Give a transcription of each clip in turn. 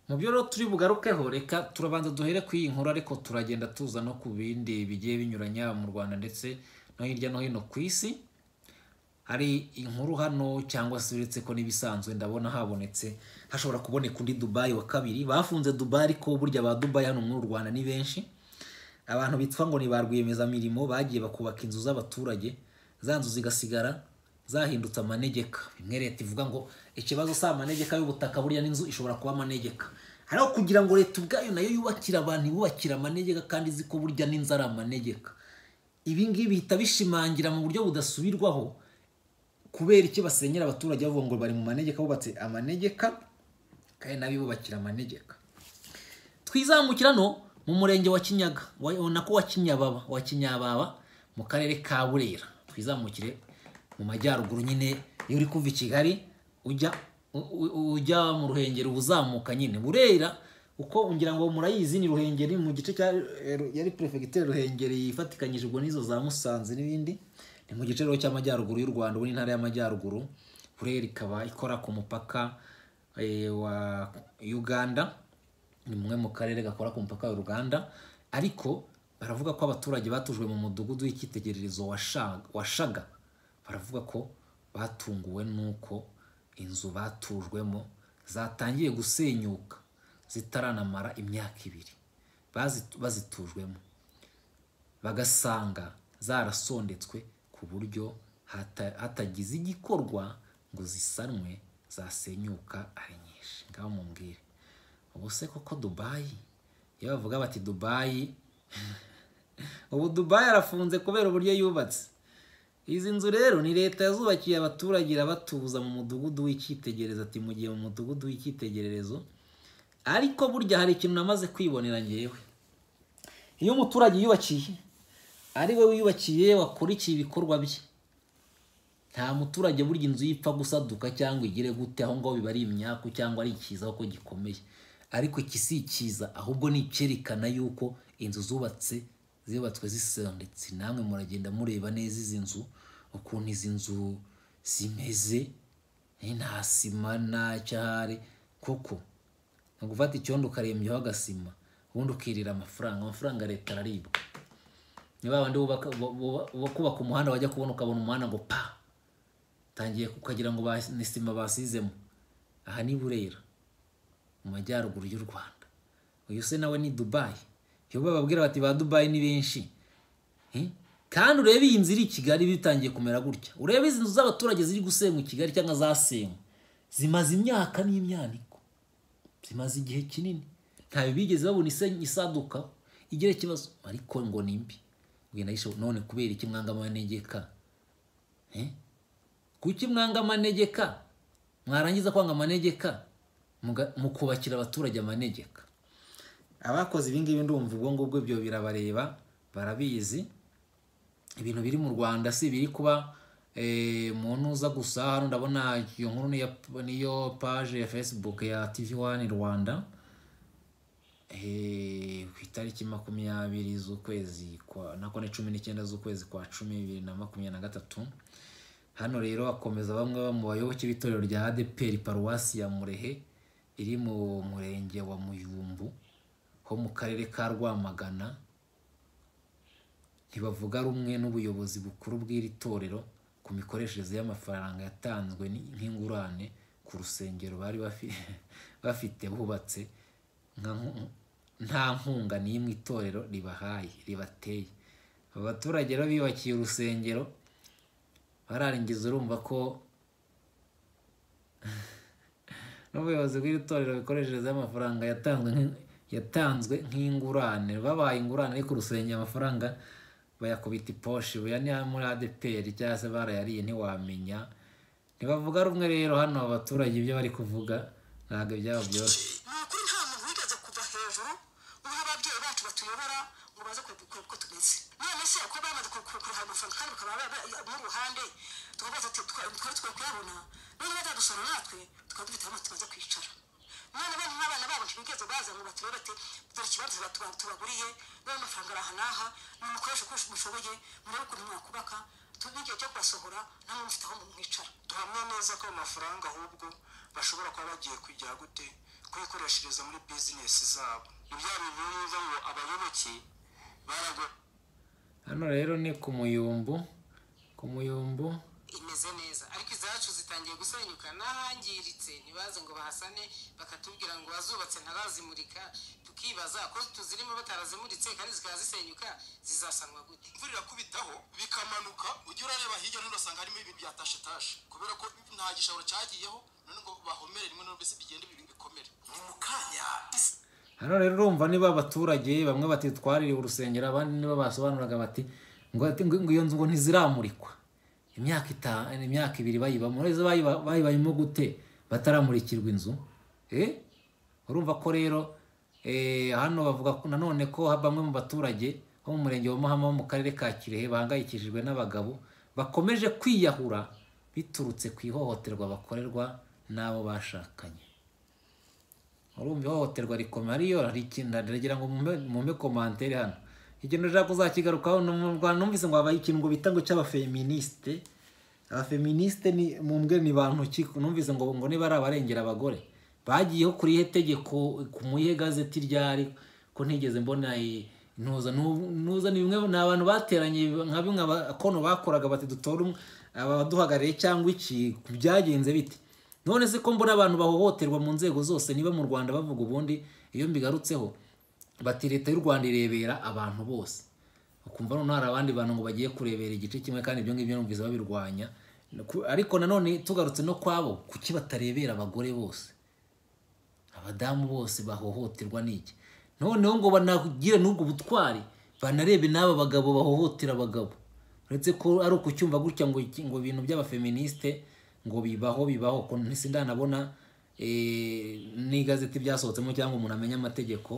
mu byo rero turi bugarukeho reka turabanza duhere ku iyi nkuru ariko turagenda tuza no ku bindi bigiye binyuranya mu rwanda ndetse no hirya no hino ku isi hari inkuru hano cyangwa se uretse ko n'ibisanzwe ndabona habonetse hashobora kuboneka undi dubayi wa kabiri bafunze dubayi ariko burya ba dubayi hano muri u rwanda ni benshi abantu bitwa ngo ni ba rwiyemezamirimo bagiye bakubaka inzu z'abaturage za nzu zigasigara zahindutse amanegeka imwe leta ivuga ngo ikibazo si amanegeka y'ubutaka burya n'inzu ishobora kuba amanegeka ariko kugira ngo leta ubwayo nayo yubakire abantu ibubakire amanegeka kandi izi ko burya n'inzu ari amanegeka ibi ngibi bihita bishimangira mu buryo budasubirwaho kubera iki basenyera abaturage bavuga ngo bari mu manegeka bubatse amanegeka kandi n'abibubakira amanegeka twizamukira no mu murenge wa kinyaga ubona ko wa kinyababa wa kinyababa mu karere ka burera twizamukire mu majyaruguru nyine iyo uri kuva i kigali ujya ujya mu ruhengeri uba uzamuka nyine burera uko ngira ngo murayizi ni ruhengeri mu gice cya yari perefegitere ruhengeri yifatikanyije ubwo n'izo za musanze n'ibindi ni mu gice cy'amajyaruguru y'u rwanda ubu n'intara y'amajyaruguru burera ikaba ikora ku mupaka wa uganda ni mumwe mu karere gakora ku mupaka wa uganda ariko baravuga ko abaturage batujwe mu mudugudu w'icyitegererezo washaga baravuga ko batunguwe n'uko inzu batujwemo zatangiye gusenyuka zitaranamara imyaka ibiri bazitujwemo bagasanga zarasondetswe ku buryo hatagize igikorwa ngo zisanwe zasenyuka ari nyinshi ngaho mumbwire ubu se koko dubayi iyo bavuga bati dubayi ubu dubayi arafunze kubera uburyo yubatse izi nzu rero ni leta yazubakiye abaturage irabatuza mu mudugudu w'icyitegererezo ati mu gihe mu mudugudu w'icyitegererezo ariko burya hari ikintu namaze kwibonera ngewe iyo umuturage yubakiye ari we wiyubakiye wakurikiye ibikorwa bye nta muturage burya inzu yipfa gusaduka cyangwa igire gute aho ngaho biba ari imyaku cyangwa ari icyiza kuko gikomeye ariko iki si icyiza ahubwo ni icyerekana yuko inzu zubatse zubatswe zisondetse namwe muragenda mureba neza izi nzu ukuntu izi nzu zimeze nta sima nta cyahare kuko ni ugufata icyondo ukarembyeho agasima ubundi ukirira amafaranga amafaranga leta araribwa niba wenda kubaka umuhanda wajya kubona ukabona umuhanda ngo pa utangiye ukagira ngo ni sima basizemo aha ni burera mu majyaruguru y'u rwanda uyu se nawe ni dubayi iyo bababwira bati ba dubayi ni benshi kandi urebe iyi nzu iri i kigali bitangiye kumera gutya urebe izi nzu z'abaturage ziri gusenywa i kigali cyangwa zasenywe zimaze imyaka n'imyaniko zimaze igihe kinini ntayo bigeze babona isaduka igira ikibazo ariko ngo ni mbi none kubera iki mwanga amanegeka kuki mwanga amanegeka mwarangiza kwanga amanegeka mukubakira abaturage amanegeka abakoze ibingibi ndumva ubwo ngubwo ibyo birabareba barabizi ibintu biri mu rwanda si biri kuba umuntu uza gusa hano ndabona iyo nkuru niyo paje ya facebook ya tv wani rwanda ku itariki makumyabiri z'ukwezi kwa nako ni cumi n'icyenda z'ukwezi kwa cumi bibiri na makumyabiri na gatatu hano rero hakomeza bamwe mu bayoboke b'itorero rya adeperi paruwasi ya murehe iri mu murenge wa muyumbu ho mu karere ka rwamagana ntibavuga rumwe n'ubuyobozi bukuru bw'iri torero ku mikoreshereze y'amafaranga yatanzwe nk'ingurane ku rusengero bari bafite bubatse nta nkunga n'imwe itorero ribahaye ribateye abaturage rero biyubakiye urusengero bararangiza urumva ko n'ubuyobozi bw'iri torero bikoresherezaho amafaranga yatanzwe nk'ingurane babaye ingurane ariko urusengero amafaranga bayakubita iposhi buya ni muri adeperi cyangwa se barayariye ntiwamenya ntibavuga rumwe rero hano abaturage ibyo bari kuvuga ntabwo byaba byoroshye n'igihe cyo kubasohora namwe mufite aho mwicara tuhamya neza ko amafaranga ahubwo bashobora kuba bagiye kujya gute kuyikoreshereza muri bizinesi zabo ni bya bintu bivuga ngo abayoboke barago hano rero ni ku muyumbu ku muyumbu imeze neza ariko izacu zitangiye gusenyuka n'ahangiritse ntibaze ngo bahasane bakatubwira ngo bazubatse ntarazimurika tukibaza ko tuzirimo batarazimuritse kandi zikaba zisenyuka zizasanwa gute imvura irakubitaho bikamanuka ujya urareba hirya no hino usanga harimo ibintu byatashetashe kubera ko nta gishobora cyagiyeho none ngo bahomere rimwe na mbese bigenda ibintu bikomere ni mu kanya isi hano rero urumva niba abaturage bamwe batitwaririye urusengero abandi niba basobanuraga bati ngo ati- ngo- ngo iyo nzu ngo ntiziramurikwa imyaka itanu imyaka ibiri bayibamo rero bayiba- bayibayemo gute bataramurikirwa inzu Eh? urumva ko rero eh, hano bavuga ko- nanone ko bamwe mu baturage bo mu murenge wa mahama wo mu karere ka kirehe bahangayikishijwe n'abagabo bakomeje kwiyahura biturutse ku ihohoterwa bakorerwa n'abo bashakanye urumva ihohoterwa rikomeye ariyo hari ikintu ndagira ngo mumpe- mumpe komantere hano ikintu ushaka kuzakigarukaho ni mu rwanda numvise ngo habaye ikintu ngo bita ngo cy'abafeministe abafeministe ni mumbwe ni bantu ki numvise ngo ngo niba ari abarengera abagore bagiyeho kuri ihe tegeko ku muyihe gazeti ryari ko ntigeze mbona i- ntuza n'ubu- ntuza ni bimwe ni abantu bateranye nka bimwe abakono bakoraga bati dutora umwe- abaduhagarariye cyangwa iki byagenze bite none se ko mbona abantu bahohoterwa mu nzego zose niba mu rwanda bavuga ubundi iyo mbigarutseho bati leta y'u rwanda irebera abantu bose ukumva noneho hari abandi bantu ngo bagiye kurebera igice kimwe kandi ibyo ngibyo numvise babirwanya Ku- ariko nanone tugarutse no kwabo kuki batarebera abagore bose abadamu bose bahohoterwa n'iki noneho ngo banagire n'ubwo butwari banarebe n'aba bagabo bahohotera abagabo uretse ko ari ukucyumva gutya ngo iki- ngo ibintu by'abafeministe ngo bibaho bibaho ko ntise ndanabona eh, n'igazeti byasohotsemo cyangwa umuntu amenya amategeko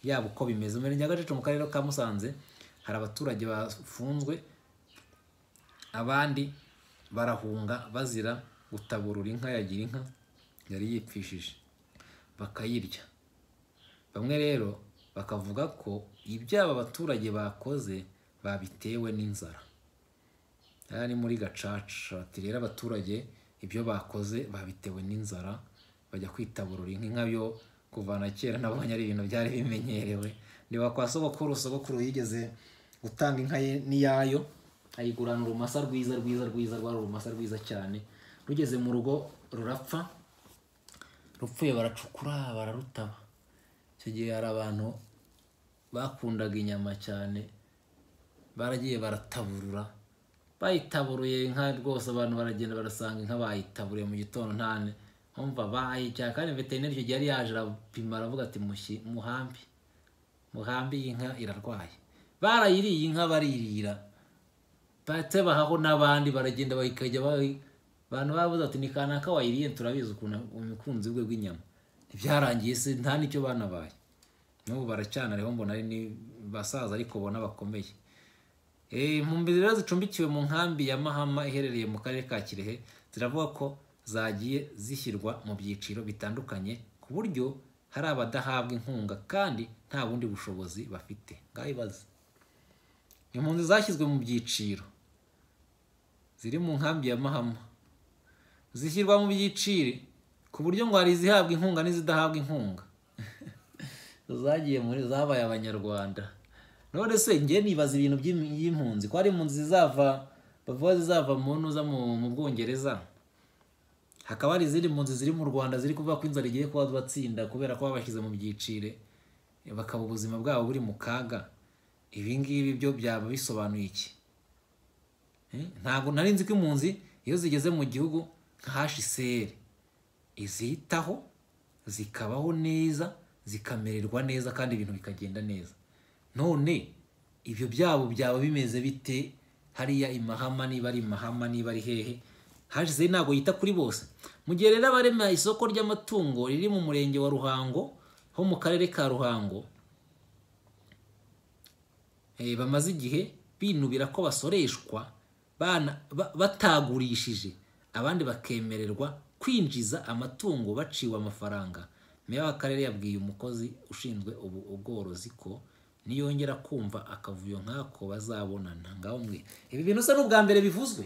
yabo uko bimeze mu murenge wa gacica mu karere ka musanze hari abaturage bafunzwe abandi barahunga bazira gutaburura inka yagira inka yari yipfishije bakayirya bamwe rero bakavuga ko ibyabo abaturage bakoze babitewe n'inzara aha ni muri gacaca bati rero abaturage ibyo bakoze babitewe n'inzara bajya kwitaburura inka inka yo kuva na kera nabonye ari ibintu byari bimenyerewe niba kwa sogokuru sogokuru yigeze gutanga inka ye n'iyayo ayigurana urumasa rwiza rwiza rwiza rwari urumasa rwiza cyane rugeze mu rugo rurapfa rupfuye baracukura bararutaba icyo gihe hari abantu bakundaga inyama cyane baragiye barataburura bayitaburuye inka rwose abantu baragenda barasanga inka bayitaburiye mu gitondo ntane mpamvu bayicyaha kandi veterineri icyo gihe yari yaje arapima aravuga ati mushyi muhambi muhambi iyi nka irarwaye barayiriye inka baririra batse bahaho n'abandi baragenda bakajya bayi- abantu bavuze ati ni kanaka wayiriye turabizi ukuntu umukunzi we w'inyama ntibyarangiye se nta n'icyo banabaye n'ubu baracyanariho mbona ari ni basaza ariko ubona bakomeye Eh, impunzi rero zicumbikiwe mu nkambi ya mahama iherereye mu karere ka kirehe ziravuga ko zagiye zishyirwa mu byiciro bitandukanye ku buryo hari abadahabwa inkunga kandi nta bundi bushobozi bafite ngaho ibaze impunzi zashyizwe mu byiciro ziri mu nkambi ya mahama zishyirwa mu byiciro ku buryo ngo hari izihabwa inkunga n'izidahabwa inkunga zagiye muri zabaye abanyarwanda none se njye nibaza ibintu by'im- by'impunzi ko hari impunzi zizava bavuga zizava mu ntuza mu mu bwongereza hakaba hari izindi mpunzi ziri mu rwanda ziri kuvuga ko inzara igiye kuba batsinda kubera ko babashyize mu byicire bakaba ubuzima bwabo buri mu kaga ibi ngibi byo byaba bisobanuye iki Eh, ntabwo nari nzi ko impunzi iyo zigeze mu gihugu nka hashiseri izitaho zikabaho neza zikamererwa neza kandi ibintu bikagenda neza none ibyo byabo byaba bimeze bite hariya imahama niba ari imahama niba ari hehe hashiseri ntabwo yita kuri bose mu gihe rero abarema isoko ry'amatungo riri mu murenge wa ruhango ho mu karere ka ruhango eh, bamaze igihe binubira ko basoreshwa bana- ba- batagurishije abandi bakemererwa kwinjiza amatungo baciwe amafaranga meya w'akarere yabwiye umukozi ushinzwe ubu- ubworozi ko niyongera kumva akavuyo nk'ako bazabonana ngaho mwe ibi bintu usa n'ubwa mbere bivuzwe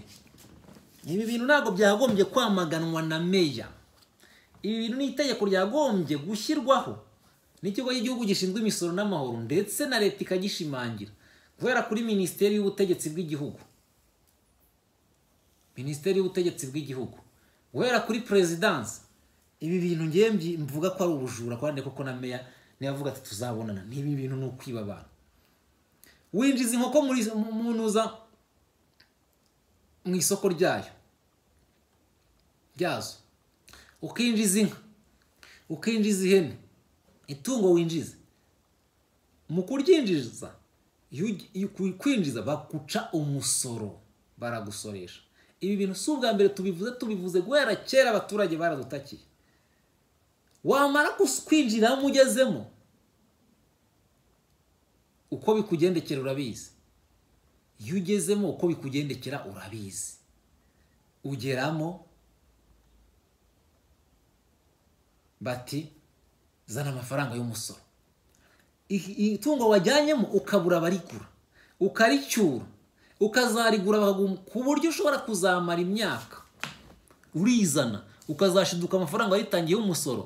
ibi bintu ntabwo byagombye kwamaganwa na meya ibi bintu ni itegeko ryagombye gushyirwaho n'ikigo cy'igihugu gishinzwe imisoro n'amahoro ndetse na leta ikagishimangira guhera kuri minisiteri y'ubutegetsi bw'igihugu minisiteri y'ubutegetsi bw'igihugu guhera kuri perezidansi ibi bintu ngewe mbi- mvuga ko ari ubujura kandi koko na meya niba avuga ati tuzabonana n'ibi bintu ni ukwiba abantu winjiza inkoko muri munuza mu isoko ryayo ryazo ukinjiza inka ukinjiza ihene itungo winjiza mu kuryinjiza iyo ugi- iyo ku- kwinjiza baguca umusoro baragusoresha ibi bintu si ubwa mbere tubivuze tubivuze guhera kera abaturage baradutakiye wamara kus- kwinjiramo ugezemo uko bikugendekera urabizi iyo ugezemo uko bikugendekera urabizi ugeramo bati zana amafaranga y'umusoro i- itungo wajyanyemo ukabura abarigura ukaricyura ukazarigura bakagu- ku buryo ushobora kuzamara imyaka urizana ukazashiduka amafaranga waritangiye y'umusoro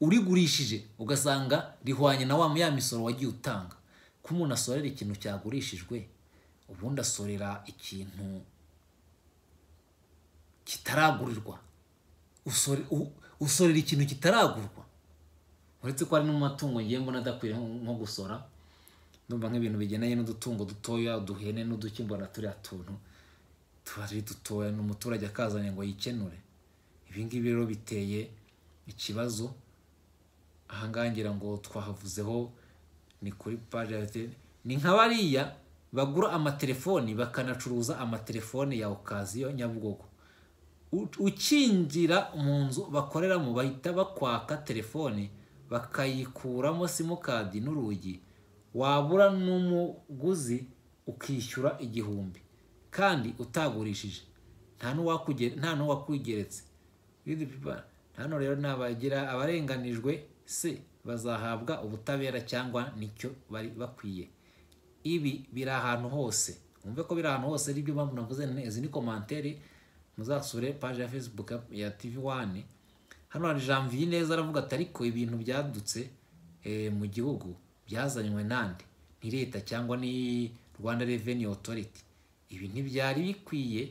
urigurishije ugasanga rihwanye na wa ya misoro wagiye utanga ko umuntu asorera ikintu cyagurishijwe ubundi asorera ikintu kitaragurirwa Usore- u- usorera ikintu kitaragurwa uretse ko hari no mu matungo ngiye mbona adakwiriye nko- nko gusora ndumva nk'ibintu bigendanye n'udutungo dutoya uduhene n'uduki mbona turiya tuntu tuba ari dutoya n'umuturage akazanye ngo yikenure ibi ngibi rero biteye ikibazo aha ngaha ngira ngo twahavuzeho ni kuri paji ya te- ni nka bariya bagura amatelefoni bakanacuruza amatelefoni ya okaziyo nyabugogo U- ukinjira mu nzu bakoreramo bahita bakwaka telefoni bakayikuramo simukadi n'urugi wabura n'umuguzi ukishyura igihumbi kandi utagurishije nta n'uwakuge- nta n'uwakwigeretse Read people, hano rero ni abagira abarenganijwe se bazahabwa ubutabera cyangwa nicyo bari bakwiye ibi biri ahantu hose wumve ko biri ahantu hose aribyo mpamvu navuze nti izi ni komantere muzasure paji ya facebook ya- ya tv wani hano hari janvier neza aravuga ati ariko ibintu byadutse eh, mu gihugu byazanywe nande ni leta cyangwa ni rwanda revenue authority ibi ntibyari bikwiye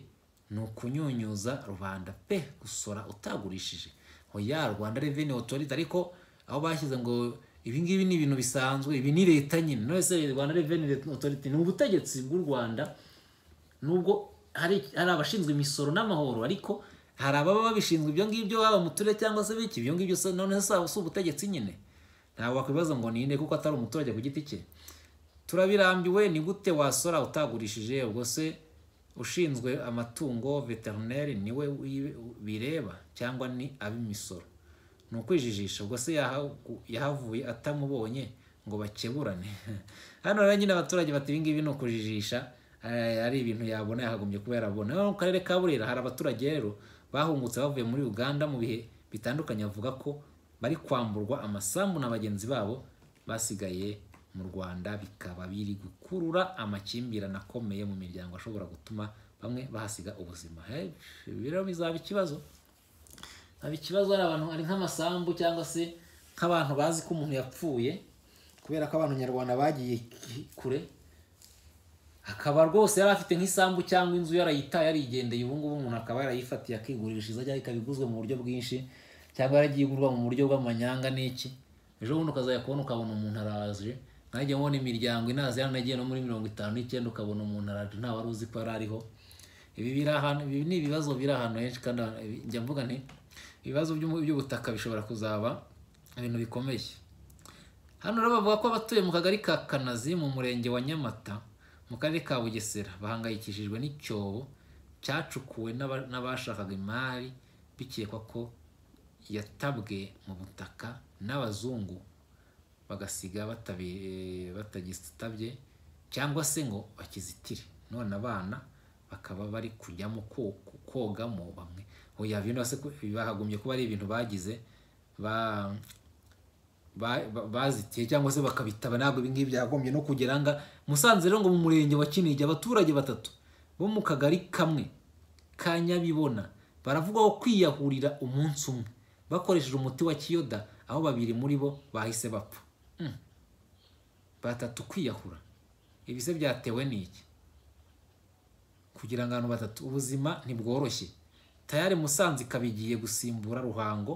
ni ukunyunyuza rubanda pe gusora utagurishije oya rwanda revenue authority ariko aho bashyize ngo ibi ngibi ni ibintu bisanzwe ibi ni leta nyine none se rwanda revenue authority ni ubutegetsi bw'u rwanda nubwo hari hari abashinzwe imisoro n'amahoro ariko hari ababa babishinzwe ibyo ngibyo haba mu turere cyangwa se biki ibyo ngibyo se none se si ubutegetsi nyine ntabwo wakwibaza ngo ninde kuko atari umuturage ku giti cye turabirambiwe ni gute wasora utagurishije ubwo se ushinzwe amatungo veterineri niwe wi- bireba cyangwa ni ab'imisoro ni ukwijijisha ubwo se yaha- yahavuye atamubonye ngo bakeburane hano rero nyine abaturage bati ibi ngibi ni ukujijisha eh, ari ibintu yabona yakagombye kuba yarabona Hano mu karere ka burera hari abaturage rero bahungutse bavuye muri uganda mu bihe bitandukanye bavuga ko bari kwamburwa amasambu na bagenzi babo basigaye mu rwanda bikaba biri gukurura amakimbirane akomeye mu miryango ashobora gutuma bamwe bahasiga ubuzima Eh, ibi rero bizaba ikibazo haba ikibazo hari abantu ari nk'amasambu cyangwa se nk'abantu bazi ko umuntu yapfuye kubera ko abantu nyarwanda bagiye ki- kure akaba rwose yari afite nk'isambu cyangwa inzu yarayitaye yarigendeye ubu ngubu umuntu akaba yarayifatiye akigurishiriza cyangwa ikaba iguzwe mu buryo bwinshi cyangwa yaragiye igurwa mu buryo bw'amanyanga n'iki ejo bundi ukazajya kubona ukabona umuntu araje nanjye mbona imiryango inazi yaranagiye no muri mirongo itanu n'icyenda ukabona umuntu araje nta wari uzi ko yari ariho ibi biri ahantu ibi ni ibibazo biri ahantu henshi kandi ahantu- ibi- njya mvuga nti ibibazo by'umu- by'ubutaka bishobora kuzaba ibintu bikomeye hano rero bavuga ko abatuye mu kagari ka kanazi mu murenge wa nyamata mu karere ka bugesera bahangayikishijwe n'icyobo cyacukuwe n'aba- n'abashakaga imari bikekwa ko yatabwe mu butaka n'abazungu bagasiga batabi- batagitabye cyangwa se ngo bakizitire none abana bakaba bari kujyamo ko- kogamo bamwe oya bino se ko- bahagombye kuba ari ibintu bagize ba ba- ba- bazitiye cyangwa se bakabitaba ntabwo ibi ngibi byagombye no kugera nga musanze rero ngo mu murenge wa kinigi abaturage batatu bo mu kagari kamwe ka nyabibona baravugwaho kwiyahurira umunsi umwe bakoresheje umuti wa kiyoda aho babiri muri bo bahise bapfa Mm. batatu kwiyahura ibi se byatewe n'iki kugira ngo abantu batatu ubuzima ntibworoshye tayari musanze ikaba igiye gusimbura ruhango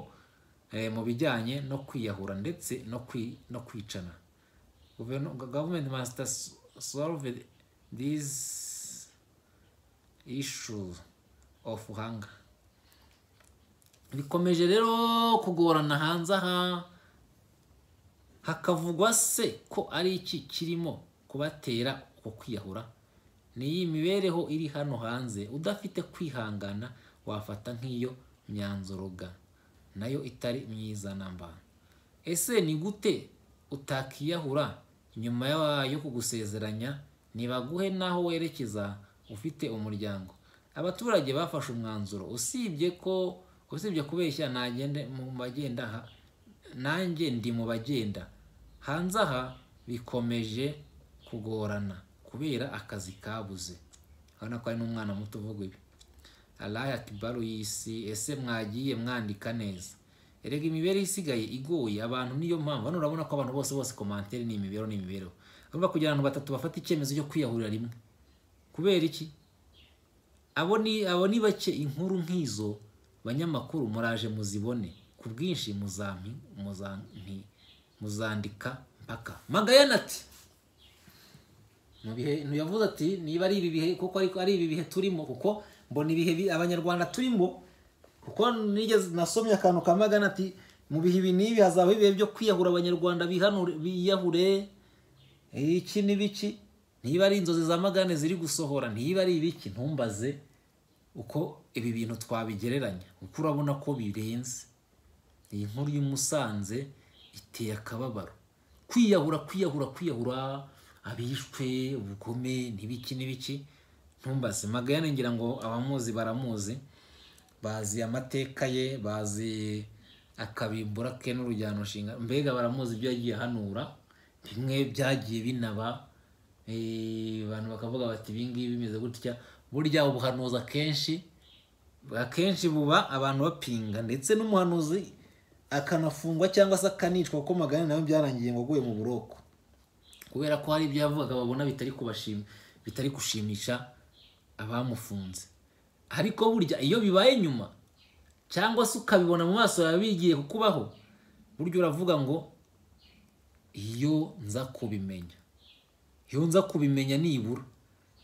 eh, mu bijyanye no kwiyahura ndetse no kwi- no kwicana Guveno- gavumenti masita solve these issues of hunger bikomeje rero kugorana hanze aha hakavugwa se ko ari iki kirimo kubatera uko kwiyahura n'iyi mibereho iri hano hanze udafite kwihangana wafata nk'iyo myanzuro ga nayo itari myiza namba ese ni gute utakiyahura nyuma yayo kugusezeranya ntibaguhe n'aho werekeza ufite umuryango abaturage bafashe umwanzuro usibye ko usibye kubeshya nagende mu bagenda ha- nanjye ndi mu bagenda hanze aha bikomeje kugorana kubera akazi kabuze urabona ko hari n'umwana muto uvuga ibi alaye akibaru y'isi ese mwagiye mwandika neza erega imibereho isigaye igoye abantu niyo mpamvu hano urabona ko abantu bose bose komantere ni imibereho ni imibereho urumva kugira abantu batatu bafata icyemezo cyo kwiyahurira rimwe kubera iki abo ni abo ni bake inkuru nk'izo banyamakuru muraje muzibone ku bwinshi muzampi muzanti muzandika mpaka magayana ati mu bihe ntiyavuze ati niba ari ibi bihe kuko ariko ari ibi bihe turimo kuko mbona ibihe bi- abanyarwanda turimo kuko nigeze nasomye akantu ka magana ati mu bihe ibi n'ibi hazaba ibihe byo kwiyahura abanyarwanda bihanure biyahure iki ni biki niba ari inzozi za magane ziri gusohora niba ari ibiki ntumbaze uko ibi bintu twabigereranya kuko urabona ko birenze iyi nkuru y'umusanze iteye akababaro kwiyahura kwiyahura kwiyahura abishwe ubugome n'ibiki n'ibiki ntumbaze magayane ngira ngo abamuzi baramuzi bazi amateka ye bazi akabimbura ke n'urujyano nshinga mbega baramuzi ibyo yagiye ahanura bimwe byagiye binaba eh, abantu bakavuga bati ibi ngibi bimeze gutya burya ubuhanuzi akenshi akenshi buba abantu bapinga ndetse n'umuhanuzi akanafungwa cyangwa se akanicwa kuko magana nawe byarangiye ngo aguye mu buroko kubera ko hari ibyo yavugaga babona bitari kubashima bitari gushimisha abamufunze ariko burya iyo bibaye nyuma cyangwa se ukabibona mu maso yawe bigiye kukubaho burya uravuga ngo iyo nza kubimenya iyo nza kubimenya nibura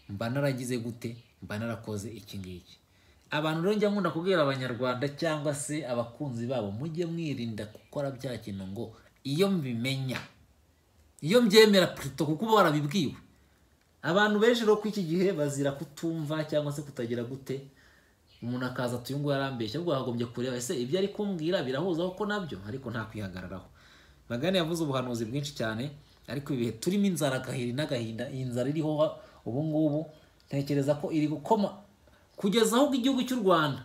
mba naragize gute mba narakoze iki ngiki abantu rero njya nkunda kubwira abanyarwanda cyangwa se abakunzi babo mujye mwirinda gukora bya kintu ngo iyo mbimenya iyo mbyemera puto kuko uba warabibwiwe abantu benshi rero ko iki gihe bazira kutumva cyangwa se kutagira gute umuntu akaza ati uyu nguyu arambeshya ahubwo wagombye kureba ese ibyo ari kumbwira birahuza ko nabyo ariko nta kwihagararaho magana yavuze ubuhanuzi bwinshi cyane ariko ibihe turimo inzara agahiri n'agahinda iyi nzara iriho ha- ubu ngubu ntekereza ko iri gukoma kugeza aho igihugu cy'u rwanda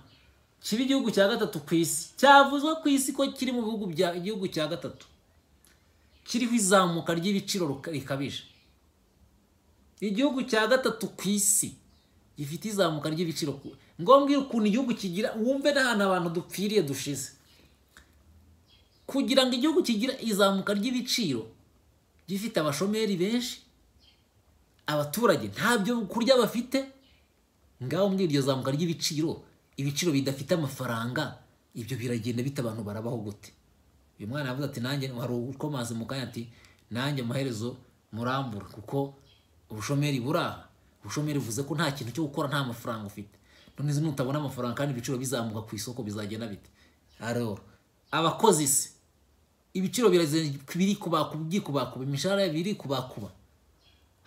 kiba igihugu cya gatatu ku isi cyavuzwe ku isi ko kiri mu bihugu bya igihugu cya gatatu kiriho izamuka ry'ibiciro ruka- rikabije igihugu cya gatatu ku isi gifite izamuka ry'ibiciro ku- ngombwa ukuntu igihugu kigira wumve n'ahantu abantu dupfiriye dushize kugira ngo igihugu kigira izamuka ry'ibiciro gifite abashomeri benshi abaturage nta byo kurya bafite ngaho muri iryo zamuka ry'ibiciro ibiciro bidafite amafaranga ibyo biragenda bita abantu barabaho gute uyu mwana yavuze ati nanjye hari ukomanze mu kanya ati nanjye amaherezo murambura kuko ubushomeri buraha ubushomeri buvuze ko nta kintu cyo gukora nta mafaranga ufite none izi nutabona amafaranga kandi ibiciro bizamuka ku isoko bizagenda bite aroro abakozi se ibiciro biraze- biri kubakuba byikubakuba imishahara biri kubakuba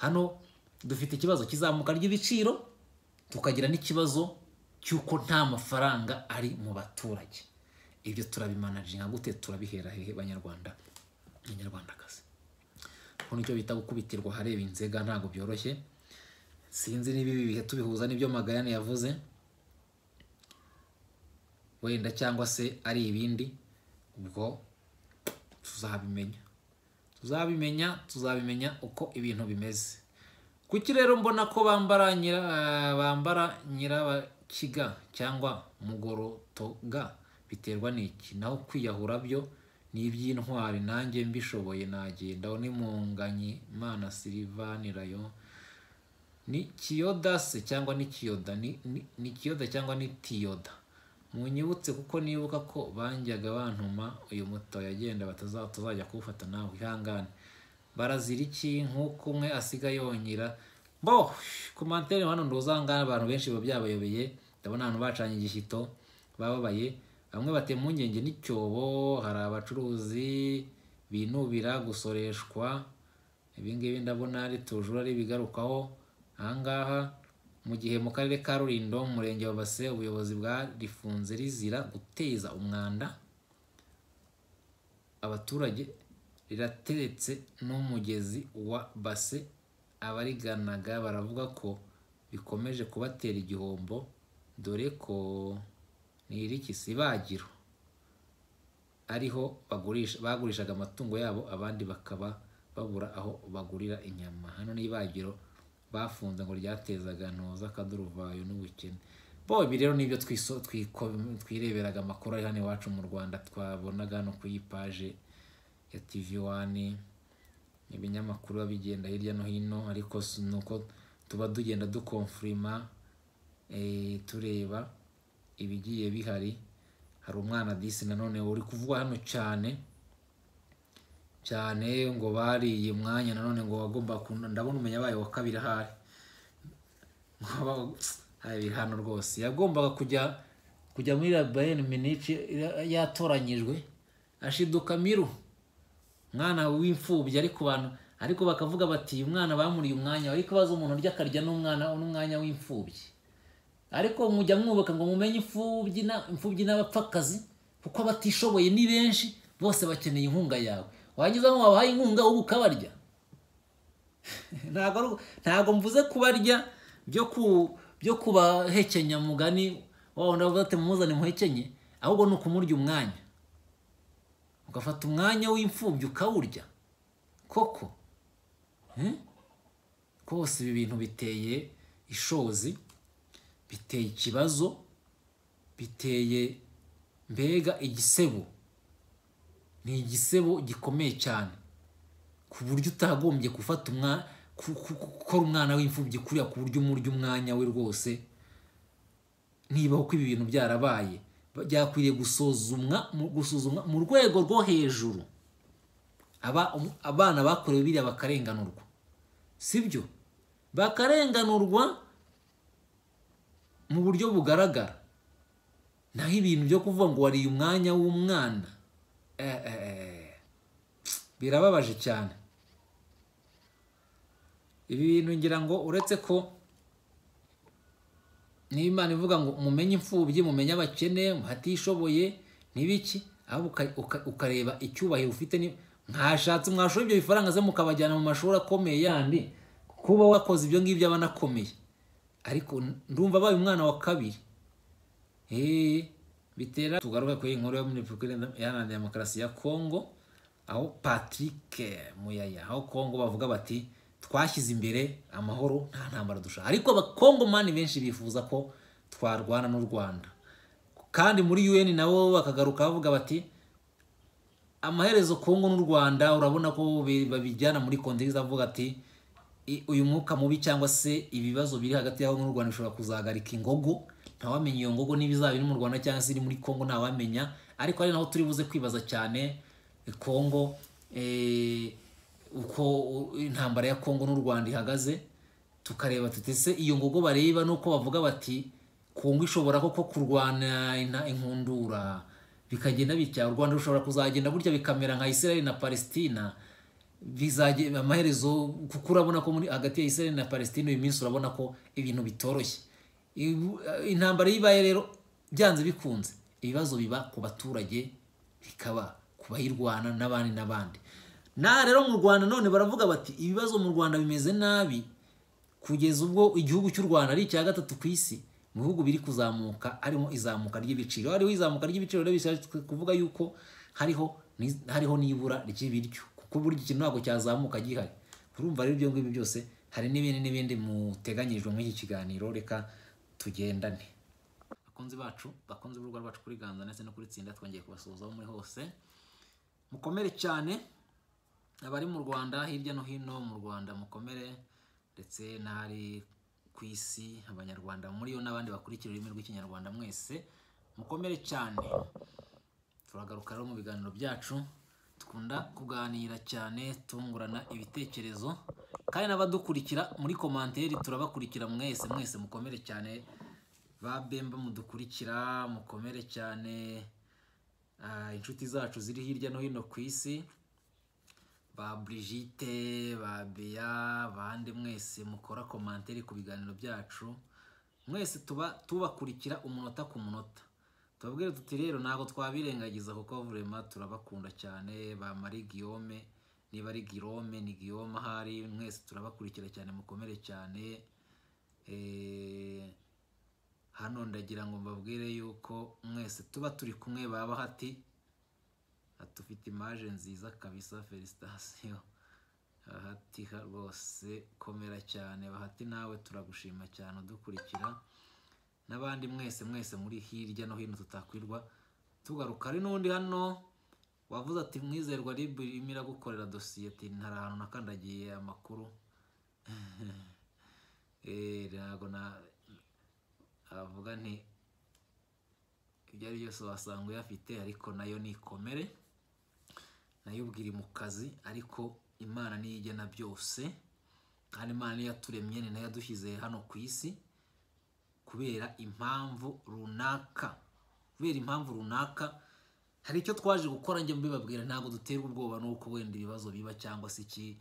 hano dufite ikibazo kizamuka ry'ibiciro tukagira n'ikibazo cy'uko nta mafaranga ari mu baturage ibyo turabimanaginga gute turabihera hehe banyarwanda banyarwandakazi kuko nicyo bita gukubitirwa ahareba inzega ntabwo byoroshye sinzi niba ibi bihe tubihuza n'ibyo magayane yavuze wenda cyangwa se ari ibindi ubwo tuzabimenya tuzabimenya tuzabimenya uko ibintu bimeze kuki rero mbona ko bambara nyira bambara nyirabakiga cyangwa mugorotoga biterwa n'iki naho kwiyahura byo ni iby'intwari nanjye mbishoboye nagenda unimunganye imana silivani rayo ni kiyodase cyangwa ni kiyoda ni- ni- ni kiyoda cyangwa ni tiyoda munyibutse kuko nibuka ko banjyaga bantuma uyu muto yagenda bataza- batazajya kuwufata nawe ihangane barazira iki nk'uko umwe asiga yonyira bo ku mantene hano nduzangana abantu benshi biba byabayobeye ndabona abantu bacanye igishyito bababaye bamwe batema impungenge n'icyobo hari abacuruzi binubira gusoreshwa ibingibi ndabona ari tujura ari ibigarukaho ahangaha mu gihe mu karere ka rulindo mu murenge wa base ubuyobozi bwarifunze rizira guteza umwanda abaturage rirateretse n'umugezi wa base abariganaga baravuga ko bikomeje kubatera igihombo dore ko nirikisibagiro ariho bagurisha bagurishaga amatungo yabo abandi bakaba babura aho bagurira inyama hano ni ibagiro bafunze ngo ryatezaga ntoza akaduruvayo n'ubukene bo ibi rero nibyo twiso- twiko- twireberaga amakuru ari hano iwacu mu rwanda twabonaga hano ku yipaje ya tv wani ibinyamakuru biba bigenda hirya no hino ariko si- ni uko tuba tugenda dukonfirima eh, tureba ibigiye bihari hari umwana disi nanone uri kuvugwa hano cyane cyane ngo bariye umwanya nanone ngo wagomba kunda ndabona umenya bayo wa kabiri ahari Ngo- hari hano rwose yagombaga kujya kujya muri bayern munich ya- yatoranyijwe ashiduka miru umwana w'imfubyi ariko bantu ariko bakavuga bati uyu mwana bamuriye umwanya ariko baza umuntu urya akarya n'umwana n'umwanya w'imfubyi ariko mujya mwubaka ngo mumenye imfubyi na- imfubyi n'abapfakazi kuko abatishoboye ni benshi bose bakeneye inkunga yawe wagize aho wabahaye inkunga ubu ukabarya ntabwo ari uko- ntabwo mvuze kubarya byo ku byo kubahekenya mugani wa wundi bavuga ati mumuzane muhekenye ahubwo ni ukumurya umwanya ugafata umwanya w'imfubyi ukawurya koko Eh? rwose ibi bintu biteye ishozi biteye ikibazo biteye mbega igisebo ni igisebo gikomeye cyane ku buryo utagombye gufata umwana gukora umwana w'imfubyi kuriya ku buryo umurya umwanya we rwose nibaho ko ibi bintu byarabaye byakwiriye gusuzumwa mu- gusuzumwa mu rwego rwo hejuru Aba- um- abana bakorewe biriya bakarenganurwa sibyo bakarenganurwa mu buryo bugaragara naho ibintu byo kuvuga ngo wariye umwanya w'umwana eh, eh, eh, birababaje cyane ibi bintu ngira ngo uretse ko niba imana ivuga ngo mumenye imfubyi mumenye abakene hatishoboye n'ibiki ahubwo uka- uka- ukareba icyubahiro ufite ni- mwashatse mwashoye ibyo bifaranga ze mukabajyana mu mashuri akomeye yandi kuba wakoze ibyo ngibyo aba anakomeye ariko ndumva abaye umwana wa kabiri eee bitera tugaruka kuri iyi nkuru yo muri repubulika iharanira demokarasi ya kongo aho patrick muyaya aho kongo bavuga bati twashyize imbere amahoro nta ntambara dushaka ariko abakongo mani benshi bifuza ko twarwana n'u rwanda kandi muri un nabo bakagaruka bavuga bati amaherezo kongo n'u rwanda urabona ko bi- babijyana muri kontegisi avuga ati i- uyu mwuka mubi cyangwa se ibibazo biri hagati y'aho n'u Rwanda bishobora kuzahagarika ingogo ntawamenya iyo ngogo niba izaba iri mu Rwanda cyangwa se iri muri Congo ntawamenya ariko ari naho turi buze kwibaza cyane eh, Congo eh, uko u- intambara ya Congo n'u Rwanda ihagaze tukareba tutese iyo ngogo bareba nuko bavuga bati Congo ishobora koko kurwana ina- inkundura bikagenda bitya u Rwanda rushobora kuzagenda gutya bikamera nka Israel na Palestina bizagenda amaherezo kuko urabona ko muri hagati ya Israel na Palestine uyu minsi urabona ko ibintu bitoroshye Ibu- intambara iyo ibaye rero byanze bikunze ibibazo biba ku baturage bikaba ku bayirwana n'abandi n'abandi na rero mu Rwanda none baravuga bati ibibazo mu Rwanda bimeze nabi kugeza ubwo igihugu cy'u Rwanda ari icya gatatu ku isi mu bihugu biri kuzamuka harimo izamuka ry'ibiciro hariho izamuka ry'ibiciro rero bishatse kuvuga yuko hariho ni- hariho n'ibura ry'ibiryo kuko ku buryo ikintu ntabwo cyazamuka gihari urumva rero ibyo ngibyo byose hari n'ibindi n'ibindi muteganyirijwe muri iki kiganiro reka tugendane bakunzi bacu bakunze urubuga rwacu kuri ganza ndetse no kuri tsinda twongeye kubasuhuza aho muri hose mukomere cyane abari mu rwanda hirya no hino mu rwanda mukomere ndetse n'ahari ku isi abanyarwanda muri yo n'abandi bakurikira ururimi rw'ikinyarwanda mwese mukomere cyane turagaruka rero mu biganiro byacu dukunda kuganira cyane tungurana ibitekerezo kandi n'abadukurikira muri komanteri turabakurikira mwese mwese mukomere cyane ba bemba mudukurikira mukomere cyane Ah, inshuti zacu ziri hirya no hino ku isi ba Brigitte ba Bea bande mwese mukora komanteri ku biganiro byacu mwese tuba tubakurikira umunota ku munota tubabwire tuti rero ntabwo twabirengagiza kuko vurema turabakunda cyane ba Marie Guillaume niba ari Guillaume ni Guillaume ahari mwese turabakurikira cyane mukomere cyane eh, hano ndagira ngo mbabwire yuko mwese tuba turi kumwe baba hati tufite imaje nziza kabisa felicitasiyo bahati rwose komera cyane bahati nawe turagushima cyane udukurikira n'abandi mwese mwese muri hirya no hino tutakwirwa tugaruka hari n'undi hano wavuze ati mwizerwa ribu irimo iragukorera dosiyete hari ahantu nakandagiye amakuru Eh, ntabwo na aravuga nti ibyo ari byose wasanga uyafite ariko nayo ni ikomere nayo ubwiri mu kazi ariko imana niyo igena byose kandi imana niyo yaturemye ni nayo yadushyize hano ku isi kubera impamvu runaka kubera impamvu runaka hari icyo twaje gukora njye mbibabwira ntabwo duterwa ubwoba n'uko wenda ibibazo biba cyangwa se iki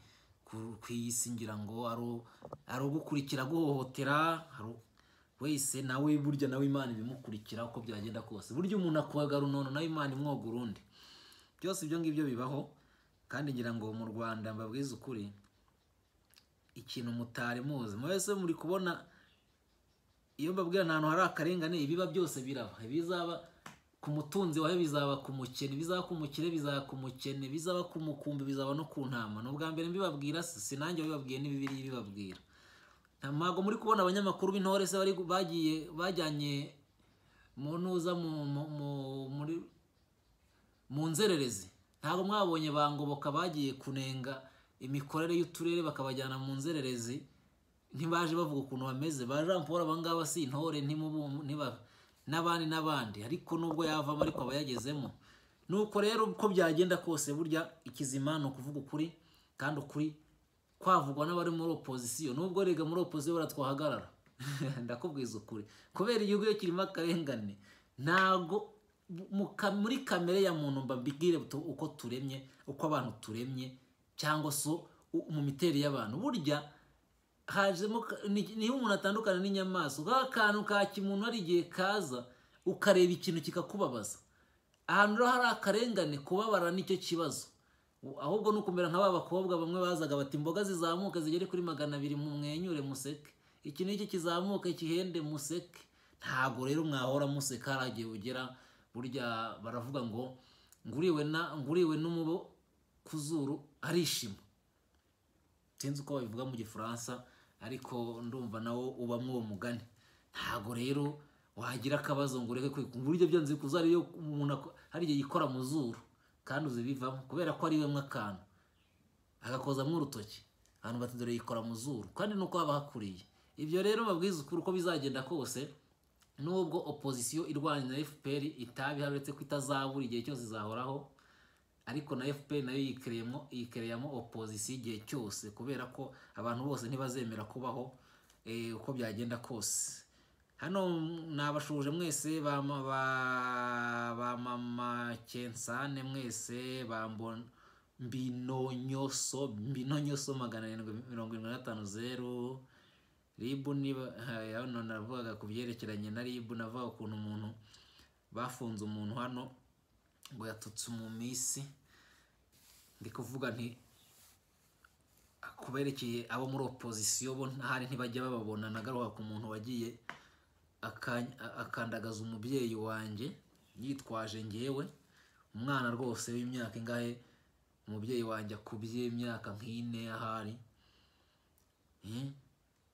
ku ku iyi si ngira ngo ari u- ari ugukurikira guhohotera hari u- wese nawe burya nawe imana ibimukurikira uko byagenda kose burya umuntu akubaga runono nawe imana imwoga urundi byose ibyo ngibyo bibaho kandi ngira ngo mu rwanda mbabwize ukuri ikintu mutari muzi mwese muri kubona iyo mbabwira nta hantu hari akarengane ibiba byose biraba ibizaba ku mutunzi wawe bizaba ku mukene bizaba ku mukire bizaba ku mukene bizaba ku mukumbi bizaba no ku ntama ni ubwa mbere mbibabwira si si nanjye wabibabwiye n'ibibiri bibabwira ntabwo muri kubona abanyamakuru b'intore se bari bagiye bajyanye mu ntuza mu- mu- mu- muri mu nzererezi ntabwo mwabonye bangoboka bagiye kunenga imikorere y'uturere bakabajyana mu nzererezi ntibaje bavuga ukuntu bameze ba jean paul abangaba si intore ntimubu- ntiba- n'abandi n'abandi ariko nubwo yavamo ariko aba yagezemo nuko rero uko byagenda kose burya ikizima ni ukuvuga ukuri kandi ukuri kwavugwa n'abari muri opozisiyo nubwo rega muri opozisiyo bara twahagarara ndakubwiza ukuri kubera igihugu iyo kirimo akarengane ntago mu ka- muri kamere ya muntu mbabwire tu- uko turemye uko abantu turemye cyangwa se u- mu miterere y'abantu burya hajemo ka- ni- niyo umuntu atandukana n'inyamaswa ka kantu ka kimuntu hari igihe kaza ukareba ikintu kikakubabaza ahantu rero hari akarengane kubabara nicyo kibazo U- ahubwo ni ukumera nka ba bakobwa bamwe bazaga bati imboga zizamuka zigere kuri magana abiri mumwenyure museke iki n'iki kizamuka kihende museke ntabwo rero mwahora museka hari igihe ugera burya baravuga ngo nguriwe na nguriwe n'umubo ku zuru arishima sinzi uko babivuga mu gifaransa ariko ndumva nawo ubamo uwo mugani ntabwo rero wagira akabazo ngo ureke kwiga mu buryo byanze kuzari iyo umuntu ako- hari igihe yikora mu zuru kandi uzibivamo kubera ko ari wemwe akantu agakozamo urutoki abantu bati dore yikora mu zuru kandi nuko haba hakuriye ibyo rero babwiza ukuri uko bizagenda kose nubwo opozisiyo irwanya fpr itabi uretse ko itazabura igihe cyose izahoraho ariko na fpr nayo yikereyemo yikereyemo opozisiyo igihe cyose kubera ko abantu bose ntibazemera kubaho eh, uko byagenda kose hano nabashuje mwese ba ma- ba- ba mama cyensane mwese ba mbon- mbinonyoso mbinonyoso magana arindwi mirongo irindwi na gatanu zeru ribu niba ha, hano navugaga ku byerekeranye na ribu navuga ukuntu umuntu bafunze umuntu hano ngo yatutse umumisi ndi kuvuga nti kuberekeye abo muri opozisiyo bo ntahari ntibajya bababona nagaruka ku muntu wagiye akany- a- akandagaza umubyeyi wanjye yitwaje ngewe umwana rwose w'imyaka ingahe umubyeyi wanjye akubye imyaka nk'ine ahari Eh?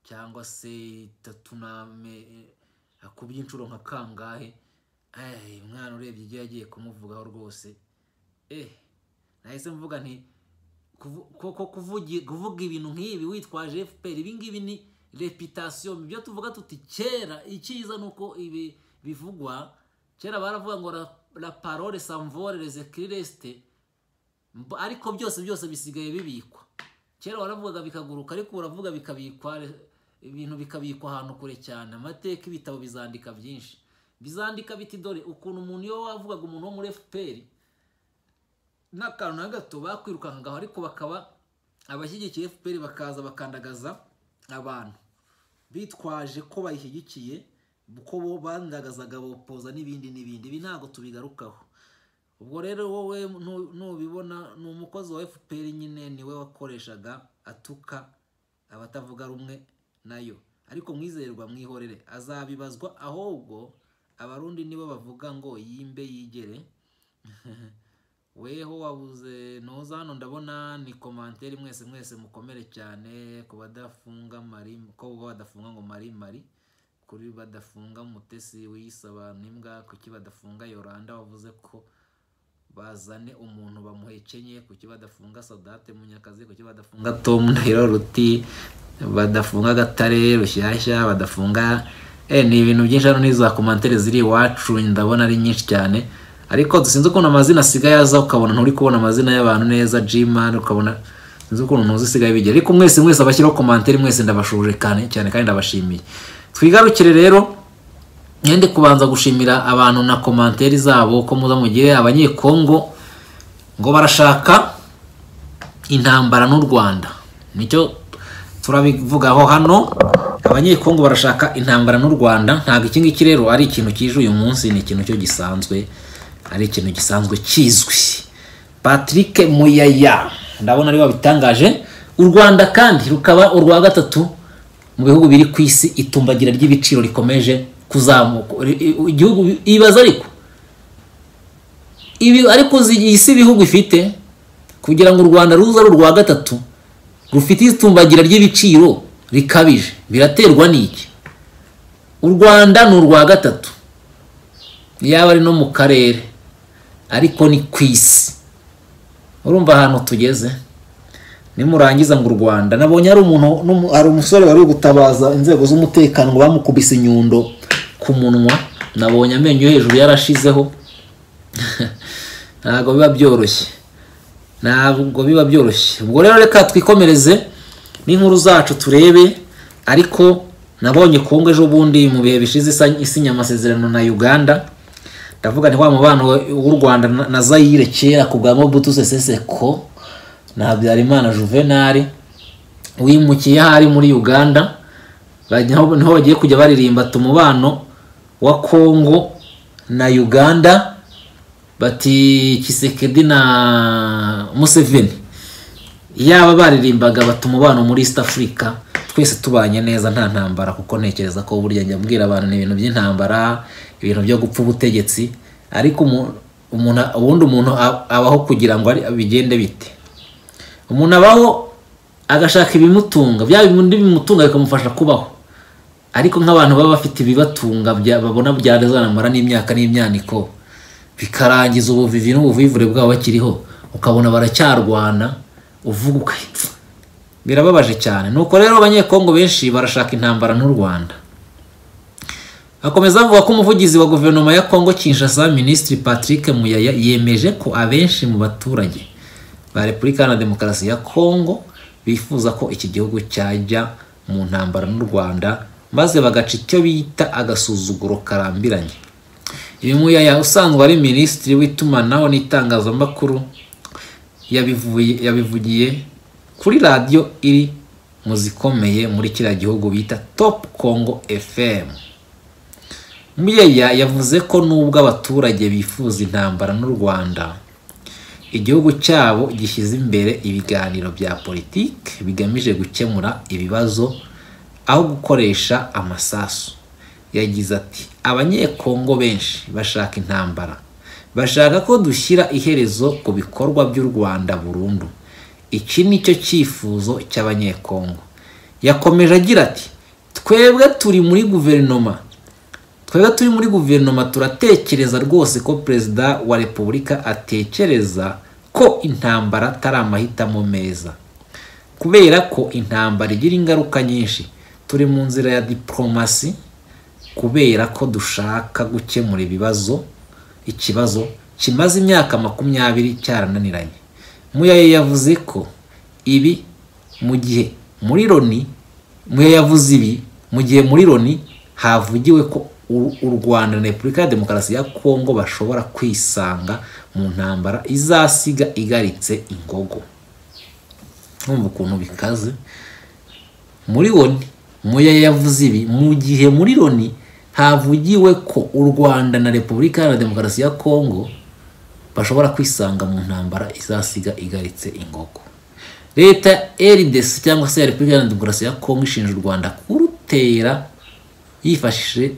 cyangwa se itatu n'ame akubye inshuro nka kangahe Eh, umwana urebye ibyo yagiye kumuvugaho rwose eh nahise mvuga nti kuvu- koko kuvugi- kuvuga ibintu nk'ibi witwaje fpr ibi ngibi ni repitasiyo ibyo tuvuga tuti kera icyiza ni uko ibi bivugwa kera baravuga ngo la, la parole samvore resekireste Mb- ariko byose byose bisigaye bibikwa kera waravugaga bikaguruka ariko uravuga bikabikwa re- ibintu bikabikwa ahantu kure cyane amateka ibitabo bizandika byinshi bizandika biti dore ukuntu umuntu iyo wavugaga umuntu wo muri fpr n'akantu na gato bakwirukangaho ariko bakaba abashyigikiye fpr bakaza bakandagaza abantu bitwaje ko bayishyigikiye ko bo bandagazaga bopoza n'ibindi n'ibindi ibi ntabwo tubigarukaho ubwo rero wowe nu- nubibona ni umukozi wa fpr nyine niwe wakoreshaga atuka abatavuga rumwe nayo ariko mwizerwa mwihorere azabibazwa ahubwo abarundi nibo bavuga ngo yimbe yigere weho wabuze noza hano ndabona ni komantere mwese mwese mukomere cyane ku badafunga mari ko badafunga ngo mari mari kuri badafunga mutesi wiyisaba n'imbwa kuki badafunga yoranda wavuze ko bazane umuntu bamuhekenye kuki badafunga sadate munyakazi kuki badafunga tom ndahiro ruti badafunga gatare rushyashya badafunga eh ni ibintu byinshi hano n'iza komantere ziri iwacu ndabona ari nyinshi cyane ariko dusinze ukuntu amazina asigaye aza ukabona nturi kubona amazina y'abantu neza jiman ukabona sinzi ukuntu ntuzi isigaye bigera ariko mwese mwese abashyiraho komantere mwese ndabashuje cyane cyane kandi ndabashimiye twigarukire rero ngende kubanza gushimira abantu na komanteri zabo ko muza mugire abanyekongo ngo barashaka intambara n'u rwanda nicyo turabivugaho hano abanyekongo barashaka intambara n'u rwanda ntabwo iki ngiki rero ari ikintu kije uyu munsi ni ikintu cyo gisanzwe ari ikintu gisanzwe kizwi patrick muyaya ndabona ariwe wabitangaje u rwanda kandi rukaba urwa gatatu mu bihugu biri ku isi itumbagira ry'ibiciro rikomeje kuzamuka Ri- i- igihugu bi- ibaza ariko ibi ariko zi- iyi si ibihugu ifite kugira ngo u rwanda ruze ari urwa gatatu rufite itumbagira ry'ibiciro rikabije biraterwa n'iki u rwanda ni urwa gatatu yaba ari no mu karere ariko ni ku isi urumva ahantu tugeze nimurangiza ngo u rwanda nabonye hari umuntu n'umu- hari umusore wari uri gutabaza inzego z'umutekano ngo bamukubise inyundo ku munwa nabonye amenyo yo hejuru yarashizeho ntabwo biba byoroshye ntabwo biba byoroshye ubwo rero reka twikomereze n'inkuru zacu turebe ariko nabonye kongo ejo bundi mu bihe bishize isa- isinya amasezerano na uganda ndavuga ni wa mubano we- w'u rwanda na- na zayire kera ku bwa mobutu seseseko na habyarimana juvenali wimukiye ahari muri uganda bajya- niho niho bagiye kujya baririmba ati umubano wa kongo na uganda bati kisekedi na museveni yaba baririmbaga bati umubano muri east africa twese tubanye neza nta ntambara kuko ntekereza ko burya njya mbwira abantu ni ibintu by'intambara ibintu byo gupfa ubutegetsi ariko umu- umuntu ubundi umuntu a- abaho kugira ngo ari- bigende bite umuntu abaho agashaka ibimutunga bya bindi bimutunga bikamufasha kubaho ariko nk'abantu baba bafite ibibatunga bya- babona byazanamara n'imyaka n'imyaniko bikarangiza ubuvivi n'ubuvivure bwabo bakiriho ukabona baracyarwana uvuga ukayi birababaje cyane nuko rero abanyekongo benshi barashaka intambara n'u rwanda akomeza avuga ko umuvugizi wa guverinoma ya kongo kinshasa minisitiri patrick muyaya yemeje ko abenshi mu baturage ba repubulika iharanira demokarasi ya kongo bifuza ko iki gihugu cyajya mu ntambara n'u rwanda maze bagaca icyo bita agasuzuguro karambiranye uyu muyaya usanzwe ari minisitiri w'itumanaho n'itangazamakuru yabivuye yabivugiye kuri radiyo iri mu zikomeye muri kiriya gihugu bita top congo fm muyeya yavuze ko nubwo abaturage bifuza intambara n'u rwanda igihugu cyabo gishyize imbere ibiganiro bya politiki bigamije gukemura ibibazo aho gukoresha amasasu yagize ati abanyekongo benshi bashaka intambara bashaka ko dushyira iherezo ku bikorwa by'u rwanda burundu iki ni cyo cyifuzo cy'abanyekongo yakomeje agira ati twebwe turi muri guverinoma twebwe turi muri guverinoma turatekereza rwose ko perezida wa repubulika atekereza ko intambara atari amahitamo meza kubera ko intambara igira ingaruka nyinshi turi mu nzira ya diporomasi kubera ko dushaka gukemura ibibazo ikibazo kimaze imyaka makumyabiri cyarananiranye muyaye yavuze ko ibi mu gihe muri loni muyaye yavuze ibi mu gihe muri loni havugiwe ko u rwanda na repubulika ya demokarasi ya kongo bashobora kwisanga mu ntambara izasiga igaritse ingogo numva ukuntu bikaze muri loni muyaye yavuze ibi mu gihe muri loni havugiwe ko u rwanda na repubulika ya demokarasi ya kongo bashobora kwisanga mu ntambara izasiga igaritse ingogo leta rdc cyangwa se repubulika ya demokarasi ya kongo ishinja u rwanda kurutera yifashishije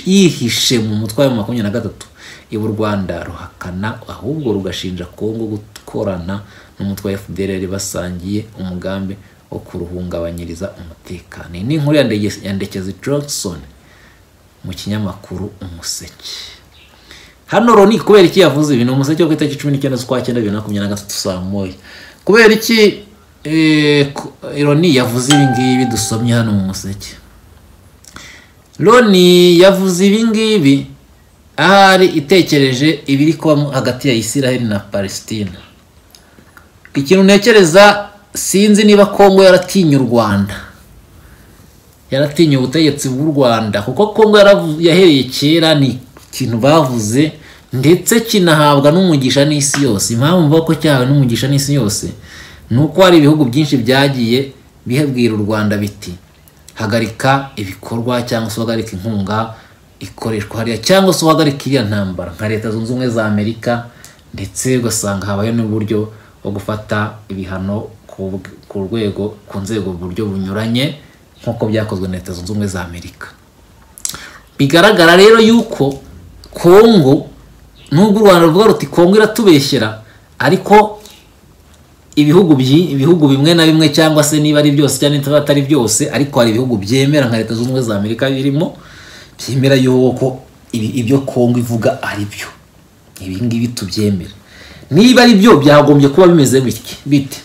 yihishe mu mutwe wa makumyabiri na gatatu ibu rwanda ruhakana ahubwo rugashinja kongo gukorana n'umutwe wa fdr basangiye umugambi wo kuruhungabanyiriza umutekano iyi ni inkuru ya ndekezi johnson mu kinyamakuru umuseke hano Loni kubera iki yavuze ibi ni umuseke wo ku itariki cumi n'icyenda z'ukwa cyenda bibiri na makumyabiri na gatatu saa moya kubera iki Loni yavuze ibi ngibi dusomye hano mu museke Loni yavuze ibi ngibi ahari itekereje ibiri kubamo hagati ya Isiraheli na palesitina ikintu ntekereza sinzi niba kongo yaratinye u rwanda yaratinye ubutegetsi bw'u rwanda kuko kongo yahereye kera ni ikintu bavuze ndetse kinahabwa n'umugisha n'isi yose impamvu mvuga ko cyahawe n'umugisha n'isi yose ni uko hari ibihugu byinshi byagiye bibwira u rwanda biti hagarika ibikorwa cyangwa se uhagarika inkunga ikoreshwa hariya cyangwa se uhagarika iriya ntambara nka leta zunze ubumwe za amerika ndetse ugasanga habayeho n'uburyo bwo gufata ibihano ku rwego ku nzego mu buryo bunyuranye nk'uko byakozwe na leta zunze ubumwe za amerika bigaragara rero yuko kongo nubwo u rwanda ruvuga ruti kongo iratubeshyera ariko ibihugu ibihugu bimwe na bimwe cyangwa se niba ari byose cyangwa niba atari byose ariko hari ibihugu byemera nka leta zunze ubumwe za amerika birimo byemera yuko ibyo kongo ivuga ari byo ibi ngibi tubyemera niba ari byo byagombye kuba bimeze bite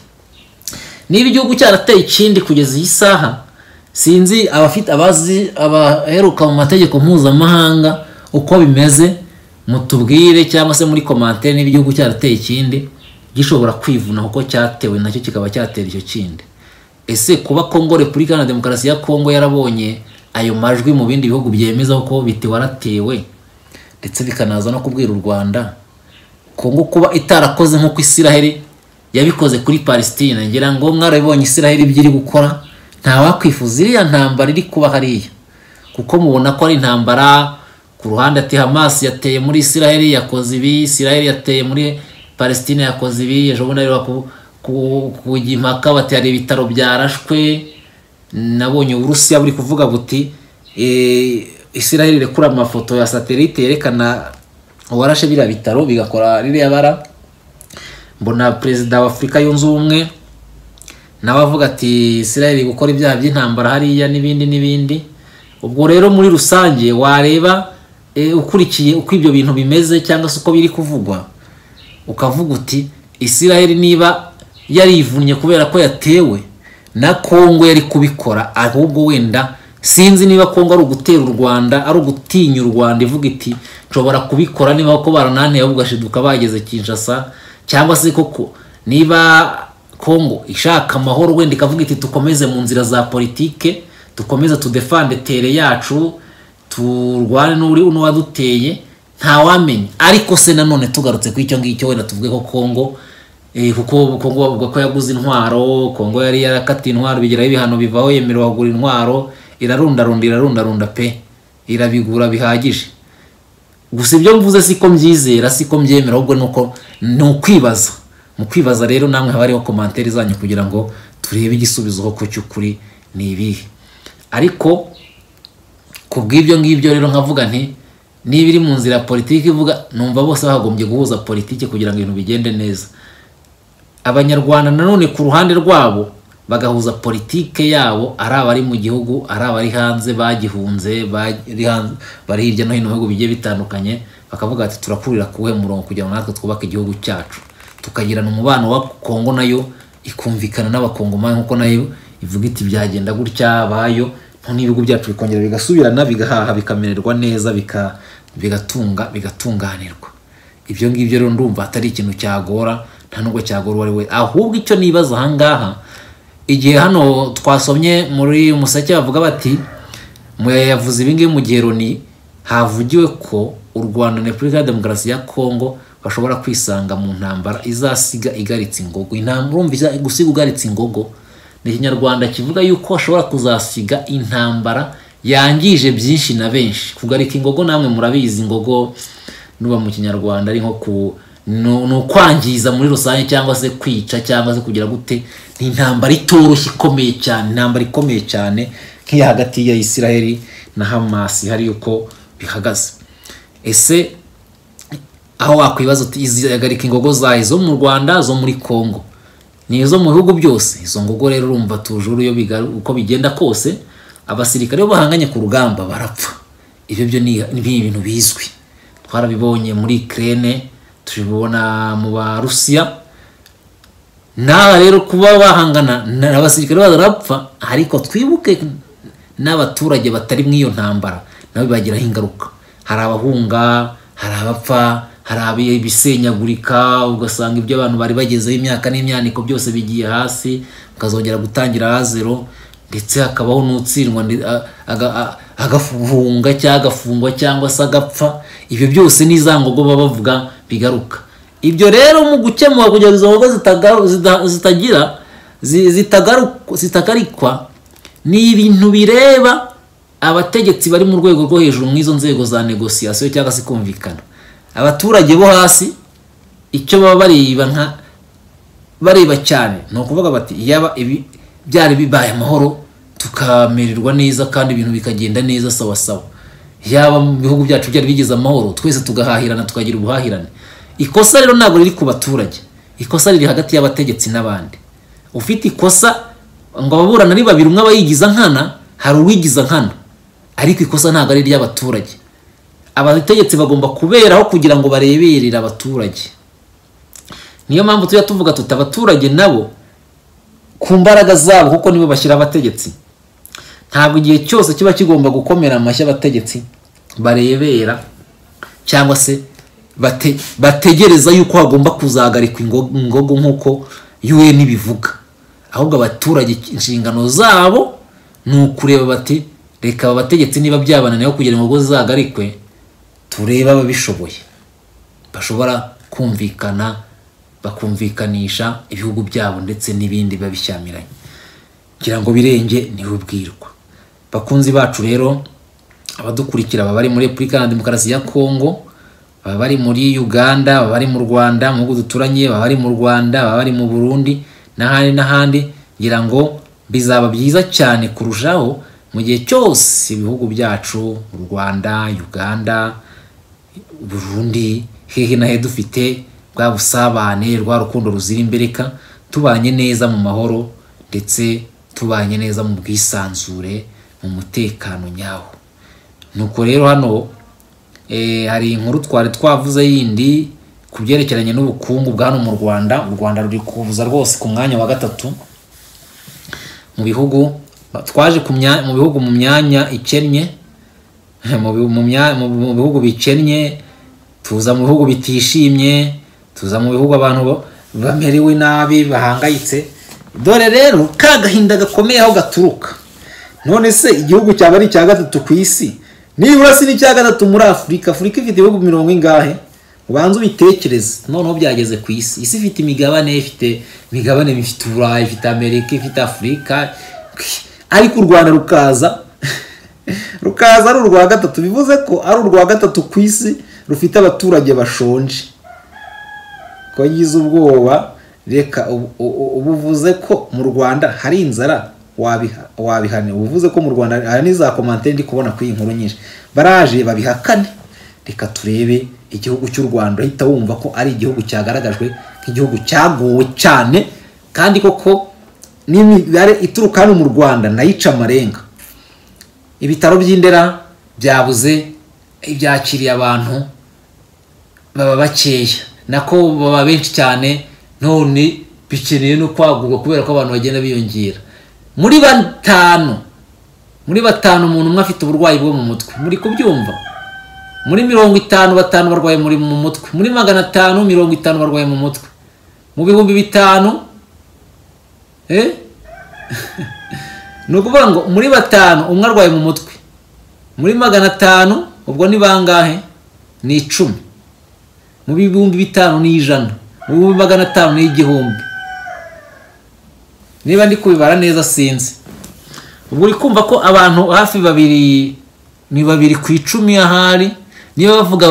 niba igihugu cyarateye ikindi kugeza iyi saha sinzi abafite abazi abaheruka mu mategeko mpuzamahanga uko bimeze mutubwire cyangwa se muri komantere niba igihugu cyarateye ikindi gishobora kwivuna kuko cyatewe nacyo kikaba cyatera icyo kindi ese kuba kongo repubulika na demokarasi ya kongo yarabonye ayo majwi mu bindi bihugu byemeza ko biti waratewe ndetse bikanaza no kubwira u rwanda kongo kuba itarakoze nk'uko isiraheli yabikoze kuri palesitine ngira ngo mwarabibonye isiraheli ibyo iri gukora ntawakwifuza iriya ntambara iri kuba hariya kuko mubona ko ari intambara ku ruhande ati hamasi yateye muri isiraheli yakoze ibi isiraheli yateye muri palesitine yakoze ibi ejo bundi areba kujya impaka bati hari ibitaro byarashwe nabonye uburusiya buri kuvuga buti isiraheli irekura amafoto ya satelite yerekana uwarashe biriya bitaro bigakora ririya bara mbona perezida wa afurika yunze ubumwe nawe avuga ati isiraheli gukora ibyaha by'intambara hariya n'ibindi n'ibindi ubwo rero muri rusange wareba ukurikiye uko ibyo bintu bimeze cyangwa se uko biri kuvugwa ukavuga uti isiraheli niba yarivunnye kubera ko yatewe na kongo yari kubikora ahubwo wenda sinzi niba kongo ari ugutera u rwanda ari ugutinya u rwanda ivuga iti nshobora kubikora niba ko barananiye ahubwo gashiduka bageze kinshasa cyangwa se koko niba kongo ishaka amahoro wenda ikavuga iti dukomeze mu nzira za politike dukomeze tudefande tere yacu turwane n'uwaduteye ntawamenya ariko se nanone tugarutse ku icyo ngicyo wenda tuvuge ko kongo kuko kongo bavuga ko yaguze intwaro kongo yari yarakatiye intwaro bigeraho ibihano bivaho yemerewe kugura intwaro irarundarunda irarundarunda pe irabigura bihagije gusa ibyo mvuze siko mbyizera siko mbyemera ahubwo nuko ni ukwibaza mu kwibaza rero namwe haba hariho komantere zanyu kugira ngo turebe igisubizo ko cy'ukuri ni ibihe ariko ku bw'ibyo ngibyo rero nkavuga nti niba iri mu nzira ya politiki ivuga numva bose bagombye guhuza politiki kugira ngo ibintu bigende neza abanyarwanda nanone ku ruhande rwabo bagahuza politike yabo ari abari mu gihugu ari abari hanze bagihunze bari hanze bari hirya no hino mu bihugu bigiye bitandukanye bakavuga ati turakurira kuwuhe murongo kugira ngo natwe twubake igihugu cyacu tukagirana umubano wa kongo nayo ikumvikana n'abakongomani nk'uko nayo ivuga iti byagenda gutya bayo noneho ibihugu byacu bikongera bigasubirana bigahaha bikamererwa neza bika- bigatunga bigatunganirwa ibyo ngibyo rero ndumva atari ikintu cyagora nta nubwo cyagora uwo ari we ahubwo icyo nibaza ahangaha igihe hano twasomye muri museke bavuga bati muyayavuze yavuze ibingibi mu gihe roni havugiwe ko u rwanda na repubulika ya demokarasi ya kongo bashobora kwisanga mu ntambara izasiga igaritse ingogo intambara urumva iza- gusiga ugaritse ingogo ni ikinyarwanda kivuga yuko hashobora kuzasiga intambara yangije byinshi na benshi kugarika ingogo namwe murabizi ingogo nuba mu kinyarwanda ari nko ku ni- ni ukwangiza muri rusange cyangwa se kwica cyangwa se kugira gute ni intambara itoroshye ikomeye cyane intambara ikomeye cyane nk'iya hagati ya isiraheli na hamasi hari uko bihagaze ese aho wakwibaza uti izihagarika ingogo zayo zo mu rwanda zo muri congo ni izo mu bihugu byose izo ngogo rero urumva tujuru iyo bigaru- uko bigenda kose abasirikare bo bahanganye ku rugamba barapfa ibyo byo ni ni ibintu bizwi twarabibonye muri kirene tubibona mu barusiya n'aba rero kuba bahangana na- abasirikare barapfa ariko twibuke n'abaturage batari mu iyo ntambara nabo bibagiraho ingaruka hari abahunga hari abapfa hari ibisenyagurika ugasanga ibyo abantu bari bagezeho imyaka n'imyaniko byose bigiye hasi ukazongera gutangira hazero ndetse hakabaho n'utsindwa ndi- a- aga- a- agafungwa cyangwa agafungwa cyangwa se agapfa ibyo byose ni za ngogo baba bavuga bigaruka ibyo rero mu gukemura kugira ngo izo ngogo zitaga- zida- zitagira zi- zitagaru- zitagarikwa ni ibintu bireba abategetsi bari mu rwego rwo hejuru mu izo nzego za negosiyasiyo cyangwa se kumvikana abaturage bo hasi icyo baba bareba nka bareba cyane ni ukuvuga bati yaba ibi byari bibaye amahoro tukamererwa neza kandi ibintu bikagenda neza sawa sawa yaba mu bihugu byacu byari bigize amahoro twese tugahahirana tukagira ubuhahirane ikosa rero ntabwo riri ku baturage ikosa riri hagati y'abategetsi n'abandi ufite ikosa ngo ababurana ari babiri umwe aba yigiza nkana hari uwigiza nkana ariko ikosa ntabwo ari iry'abaturage abategetsi bagomba kuberaho kugira ngo bareberere abaturage niyo mpamvu tujya tuvuga tuti abaturage nabo ku mbaraga zabo kuko nibo bashyira abategetsi ntabwo igihe cyose kiba kigomba gukomera amashyi abategetsi barebera cyangwa se bate, bategereza yuko hagomba kuzagarikwa ingo- ingogo nk'uko UN ibivuga ahubwo abaturage inshingano zabo ni ukureba bati reka aba bategetsi niba byabananiyeho kugira ngo ingogo zizagarikwe turebe ababishoboye bashobora kumvikana bakumvikanisha ibihugu byabo ndetse n'ibindi biba bishyamiranye kugira ngo birenge niwe ubwirwa bakunzi bacu rero abadukurikira baba bari muri repubulika ya demokarasi ya kongo baba bari muri uganda baba bari mu rwanda mu bihugu duturanye baba bari mu rwanda baba bari mu burundi n'ahandi n'ahandi ngira ngo bizaba byiza cyane kurushaho mu gihe cyose ibihugu byacu u rwanda uganda Burundi hehe na he dufite bwa busabane rwa rukundo ruzira imbereka tubanye neza mu mahoro ndetse tubanye neza mu bwisanzure mu mutekano nyawo nuko rero hano eh, hari inkuru twari twavuze yindi ku byerekeranye n'ubukungu bwa hano mu rwanda u rwanda ruri kuza rwose ku mwanya wa gatatu mu bihugu twaje ku mya- mu bihugu mu myanya ikennye mu bi- mu mya- mu- mu bihugu bikennye tuza mu bihugu bitishimye tuza mu bihugu abantu ba- bamerewe nabi bahangayitse dore rero ka gahinda gakomeye aho gaturuka none se igihugu cyaba ari icya gatatu ku isi nibura si n'icya gatatu muri afurika afurika ifite ibihugu mirongo ingahe ubanze ubitekereze noneho byageze ku isi isi ifite imigabane ifite imigabane ifite uburayi ifite amerika ifite afurika ariko u rwanda rukaza rukaza ari urwa gatatu bivuze ko ari urwa gatatu ku isi rufite abaturage bashonje ko yize ubwoba reka ubu- ubu- ubu uvuze ko mu rwanda hari inzara wabiha- wabihane ubu uvuze ko mu rwanda hari n'iza komante ndi kubona kuri iyi nkuru nyinshi baraje babihakane reka turebe igihugu cy'u rwanda urahita wumva ko ari igihugu cyagaragajwe nk'igihugu cyagowe cyane kandi koko n'imibare ituruka hano mu rwanda nayo ica amarenga ibitaro by'indera byabuze ibyakiriye abantu baba bakeya nako baba benshi cyane none bikeneye no kwagurwa kubera ko abantu bagenda biyongera muri batanu muri batanu umuntu umwe afite uburwayi bwo mu mutwe muri kubyumva muri mirongo itanu batanu barwaye muri mu mutwe muri magana atanu mirongo itanu barwaye mu mutwe mu bihumbi bitanu ni ukuvuga ngo muri batanu umwe arwaye mu mutwe muri magana atanu ubwo ni bangahe ni icumi mu bihumbi bitanu ni ijana mu bihumbi magana atanu ni igihumbi niba ndi kubibara neza sinzi ubwo uri kumva ko abantu hafi babiri ni babiri ku icumi ahari niba bavuga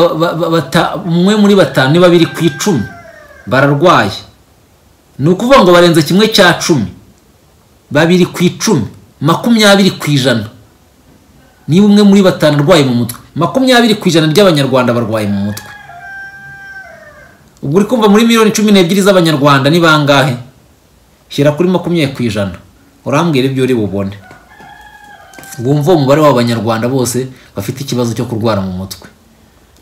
umwe muri batanu ni babiri ku icumi bararwaye ni ukuvuga ngo barenze kimwe cya cumi babiri ku icumi makumyabiri ku ijana niba umwe muri batanu arwaye mu mutwe makumyabiri ku ijana ry'abanyarwanda barwaye mu mutwe ubwo uri kumva muri miliyoni cumi n'ebyiri z'abanyarwanda ni bangahe shyira kuri makumyabiri ku ijana urambwira ibyo uri bubone wumva umubare w'abanyarwanda bose bafite ikibazo cyo kurwara mu mutwe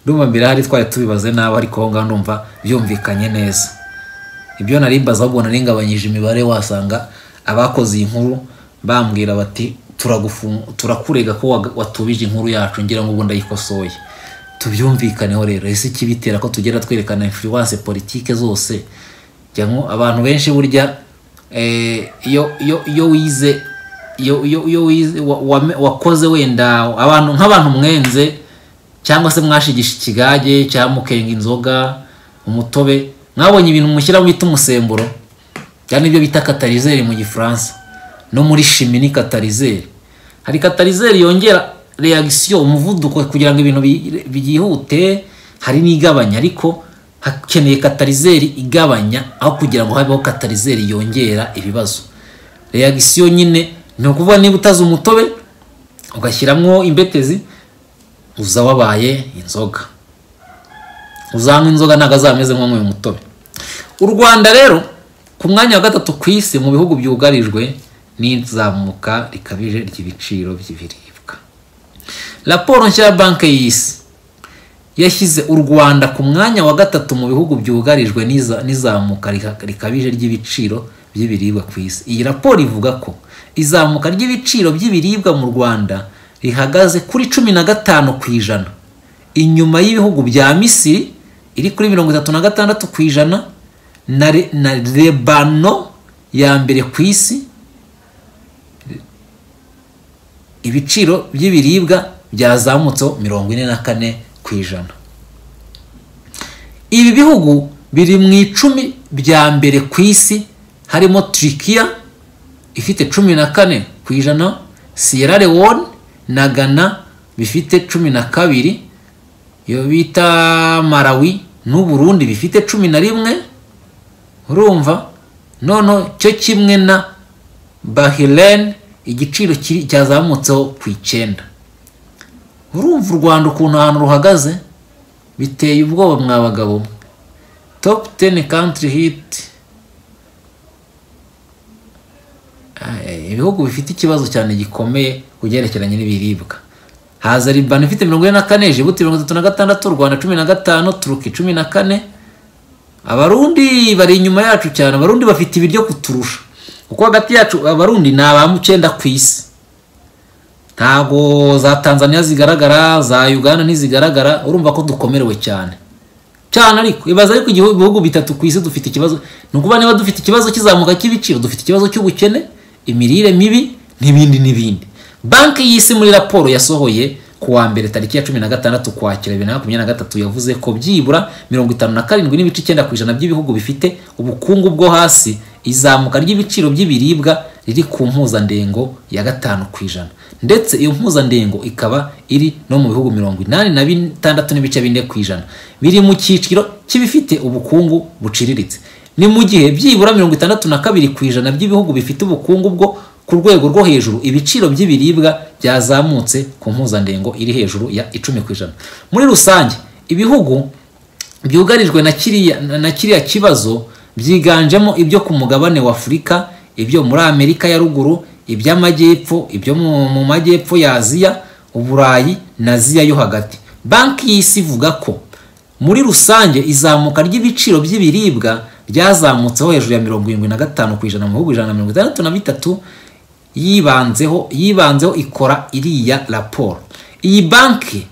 ndumva mbere hari twari tubibaze nabi ariko aho ngaho ndumva byumvikanye neza ibyo narimbaza ahubwo naringabanyije imibare wasanga abakoze iyi nkuru bambwira bati turakurega ko watubije inkuru yacu ngira ngo ubu ndayikosoye tubyumvikaneho rero ese ikibitera ko tugenda twerekana influence politike zose abantu benshi burya iyo wize iyo wize wakoze wenda abantu nk'abantu mwenze cyangwa se mwashigisha ikigage cyangwa mukenga inzoga umutobe mwabonye ibintu mushyiramo bita umusemburo cyane ibyo bita katarizeri mu gifaransa no muri shimi ni katarizeri hari katarizeri yongera reagisiyo umuvuduko kugira ngo ibintu byihute hari n'igabanya ariko hakeneye katarizeri igabanya aho kugira ngo habeho katarizeri yongera ibibazo reagisiyo nyine ni ukuvuga niba utazi umutobe ugashyiramo imbetezi uza wabaye inzoga uzanywa inzoga ntabwo azameze nk'uwanyweye umutobe u rwanda rero ku mwanya wa gatatu ku isi mu bihugu byugarijwe n'izamuka rikabije ry'ibiciro by'ibiribwa raporo nshya ya banki y'isi yashyize u rwanda ku mwanya wa gatatu mu bihugu byugarijwe n'izamuka rikabije ry'ibiciro by'ibiribwa ku isi iyi raporo ivuga ko izamuka ry'ibiciro by'ibiribwa mu rwanda rihagaze kuri cumi na gatanu ku ijana inyuma y'ibihugu bya misiri iri kuri mirongo itatu na gatandatu ku ijana na rebano ya mbere ku isi ibiciro by'ibiribwa byazamutseho mirongo ine na kane ku ijana ibi bihugu biri mu icumi bya mbere ku isi harimo turikiya ifite cumi na kane ku ijana siyera lewone na gana bifite cumi na kabiri iyo bita marawi n'uburundi bifite cumi na rimwe urumva noneho cyo kimwe na bahirene igiciro cyazamutseho ku icyenda urumva u rwanda ukuntu ahantu ruhagaze biteye ubwoba mwa bagabo topu teni kantiri hiti ibihugu bifite ikibazo cyane gikomeye ku byerekeranye n'ibiribwa haza ribani ifite mirongo ine na kane jibuti mirongo itatu na gatandatu u rwanda cumi na gatanu turuki cumi na kane abarundi bari inyuma yacu cyane abarundi bafite ibiryo kuturusha kuko hagati yacu abarundi ni abamucyenda ku isi ntabwo za tanzania zigaragara za uganda ntizigaragara urumva ko dukomerewe cyane cyane ariko ibaza ariko ibihugu bitatu ku isi dufite ikibazo ni ukuvuga niba dufite ikibazo cy'izamuka cy'ibiciro dufite ikibazo cy'ubukene imirire mibi n'ibindi n'ibindi banki y'isi muri raporo yasohoye ku wa mbere tariki ya cumi na gatandatu ukwakira bibiri na makumyabiri na gatatu yavuze ko byibura mirongo itanu na karindwi n'ibice icyenda ku ijana by'ibihugu bifite ubukungu bwo hasi izamuka ry'ibiciro by'ibiribwa riri ku mpuzandengo ya gatanu ku ijana ndetse iyo mpuzandengo ikaba iri no mu bihugu mirongo inani na bitandatu n'ibice bine ku ijana biri mu cyiciro cy'ibifite ubukungu buciriritse ni mu gihe byibura mirongo itandatu na kabiri ku ijana by'ibihugu bifite ubukungu bwo ku rwego rwo hejuru ibiciro by'ibiribwa byazamutse ku mpuzandengo iri hejuru ya icumi ku ijana muri rusange ibihugu byugarijwe na kiriya na kiriya kibazo byiganjemo ibyo ku mugabane wa afurika ibyo muri amerika ya ruguru iby'amajyepfo ibyo mu mu majyepfo ya aziya uburayi na aziya yo hagati banki y'isi ivuga ko muri rusange izamuka ry'ibiciro by'ibiribwa ryazamutseho hejuru ya mirongo irindwi na gatanu ku ijana mu bihugu ijana na mirongo itandatu na bitatu yibanzeho yibanzeho ikora iriya raporo iyi banki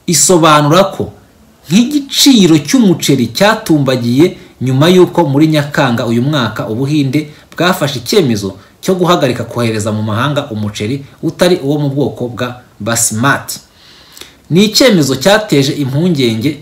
isobanura ko nk'igiciro cy'umuceri cyatumbagiye nyuma y'uko muri nyakanga uyu mwaka ubuhinde bwafashe icyemezo cyo guhagarika kohereza mu mahanga umuceri utari uwo mu bwoko bwa basimati ni icyemezo cyateje impungenge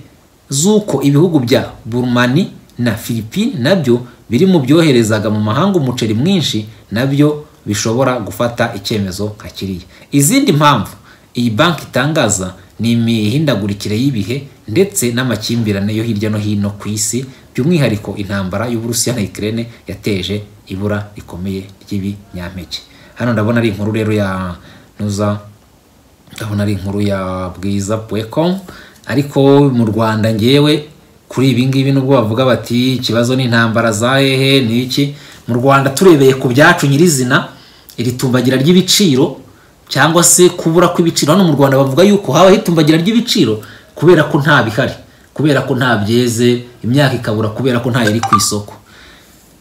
z'uko ibihugu bya burumani na filipine nabyo biri mu byoherezaga mu mahanga umuceri mwinshi nabyo bishobora gufata icyemezo nka kiriya izindi mpamvu iyi banki itangaza ni imihindagurikire y'ibihe ndetse n'amakimbirane yo hirya no hino ku isi by'umwihariko intambara y'uburusiya na ikirere yateje ibura rikomeye ry'ibinyampeke hano ndabona ari inkuru rero ya nuza ndabona ari inkuru ya bwiza puwekomu ariko mu rwanda ngewe kuri ibi ngibi nubwo bavuga bati ikibazo n'intambara za hehe ni iki mu rwanda turebeye ku byacu nyirizina iri tumbagira ry'ibiciro cyangwa se kubura kw'ibiciro hano mu rwanda bavuga yuko habaho itumbagira ry'ibiciro kubera ko nta bihari kubera ko nta byeze imyaka ikabura kubera ko nta yari ku isoko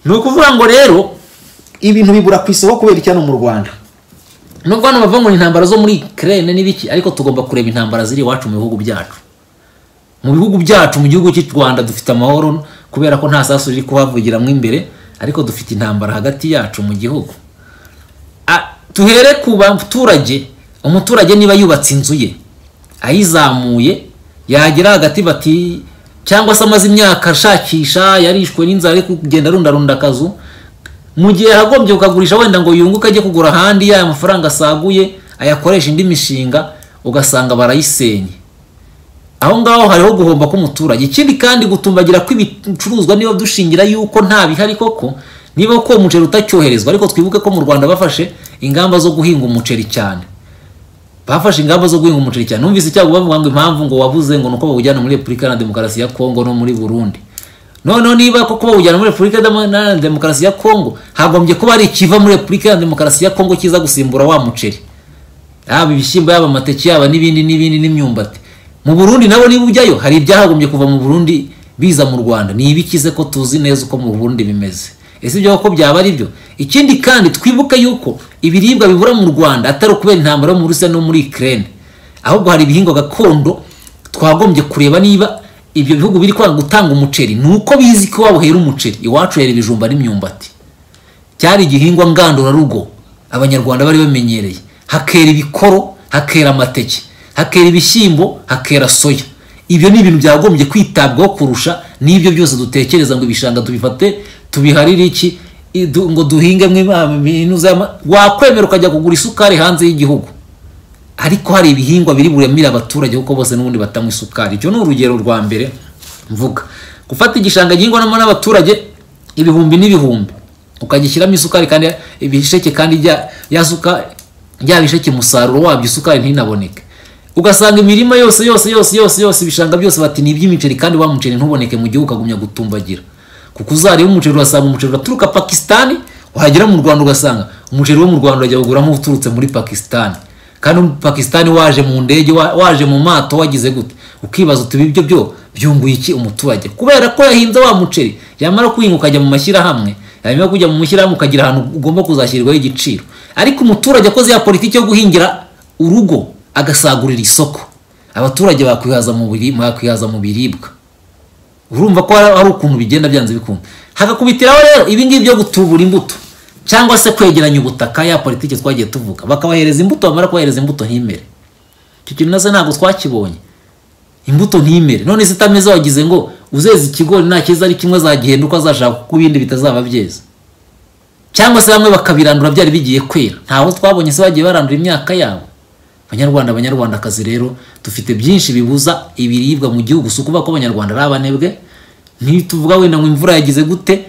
ni ukuvuga ngo rero ibintu bibura ku isoko kubera iki hano mu rwanda nubwo hano bavuga ngo ni intambara zo muri kerene n'ibiki ariko tugomba kureba intambara ziri iwacu mu bihugu byacu mu bihugu byacu mu gihugu cy'u rwanda dufite amahoro kubera ko nta sasu riri kuhavugiramo imbere ariko dufite intambara hagati yacu mu gihugu A- tuhere ku baturage umuturage niba yubatse inzu ye ayizamuye yagera hagati bati cyangwa se amaze imyaka ashakisha yarishwe n'inzara ari kugenda arundarunda akazu mu gihe yagombye kukagurisha wenda ngo yunguke ajye kugura ahandi ya mafaranga asaguye ayakoresha indi mishinga ugasanga barayisenye aho ngaho hariho guhomba k'umuturage ikindi kandi gutumbagira kw'ibicuruzwa niba dushingira yuko nta bihari koko niba ko umuceri utacyoherezwa ariko twibuke ko mu rwanda bafashe ingamba zo guhinga umuceri cyane bafashe ingamba zo guhinga umuceri cyane numvise icyago bavuga ngo impamvu ngo wabuze ngo nuko bawujyana muri repubulika na demokarasi ya kongo no muri burundi noneho niba koko bawujyana muri repubulika Demo- na demokarasi ya kongo hagombye kuba hari ikiva muri repubulika na demokarasi ya kongo kiza gusimbura wa muceri yaba ibishyimbo yaba amateke yaba n'ibindi n'ibindi n'imyumbati mu burundi nabo niba ujyayo hari ibyahagombye kuva mu burundi biza mu rwanda ni ibikize ko tuzi neza uko mu burundi bimeze ese ibyo koko byaba ari byo ikindi kandi twibuke yuko ibiribwa bibura mu rwanda atari ukubera intambara yo mu rusiya no muri ikirere ahubwo hari ibihingwa gakondo twagombye kureba niba ibyo bihugu biri kwanga gutanga umuceri ni uko bizi ko wabuhera umuceri iwacu yera ibijumba n'imyumbati cyari igihingwa ngandurarugo abanyarwanda bari bamenyereye hakera ibikoro hakera amateke hakera ibishyimbo hakera soya ibyo ni ibintu byagombye kwitabwaho kurusha n'ibyo byose dutekereza ngo ibishanga tubifate tubiharire iki i- du- ngo duhingemo ibintu z'ama- wakwemera ukajya kugura isukari hanze y'igihugu ariko hari ibihingwa biri buremire abaturage kuko bose n'ubundi batanywa isukari icyo ni urugero rwa mbere mvuga gufata igishanga gihingwamo n'abaturage ibihumbi n'ibihumbi ukagishyiramo isukari kandi ibisheke kandi rya- ya suka rya bisheke umusaruro wabyo isukari ntinaboneke ugasanga imirima yose yose yose yose yose ibishanga byose bati ni iby'imiceri kandi wa muceri ntuboneke mu gihugu ukagumya gutumbagira kuko uzareba umuceri urasanga umuceri uraturuka pakisitani wagera mu rwanda ugasanga umuceri wo mu rwanda urajya kuguramo uturutse muri pakisitani kandi pakisitani waje mu ndege wa- waje mu mato wagize gute ukibaza uti ibyo byo byunguye iki umuturage kubera ko yahinze wa muceri yamara kuwuhinga ukajya mu mashyirahamwe yamara kujya mu mashyirahamwe ukagira ahantu ugomba kuzashyirirwaho igiciro ariko umuturage akoze ya politiki yo guhingira urugo agasagurira isoko abaturage bakwihaza mu biri- bakwihaza mu biribwa urumva ko hari hari ukuntu bigenda byanze bikunda hagakubitiraho rero ibingibi byo gutubura imbuto cyangwa se kwegeranya ubutaka ya politiki twagiye tuvuga bakabahereza imbuto bamara kubahereza imbuto ntimere icyo kintu nase ntabwo twakibonye imbuto ntimere none zitameze wagize ngo uzeze ikigori nta cyiza ari kimwe zagihenda uko azashaka kuko ibindi bitazaba byeze cyangwa se bamwe bakabirandura byari bigiye kwera ntaho twabonye se bagiye barandura imyaka yabo banyarwanda banyarwandakazi rero dufite byinshi bibuza ibiribwa mu gihugu si ukuvuga ko abanyarwanda ari abanebwe ntituvuga wenda ngo imvura yagize gute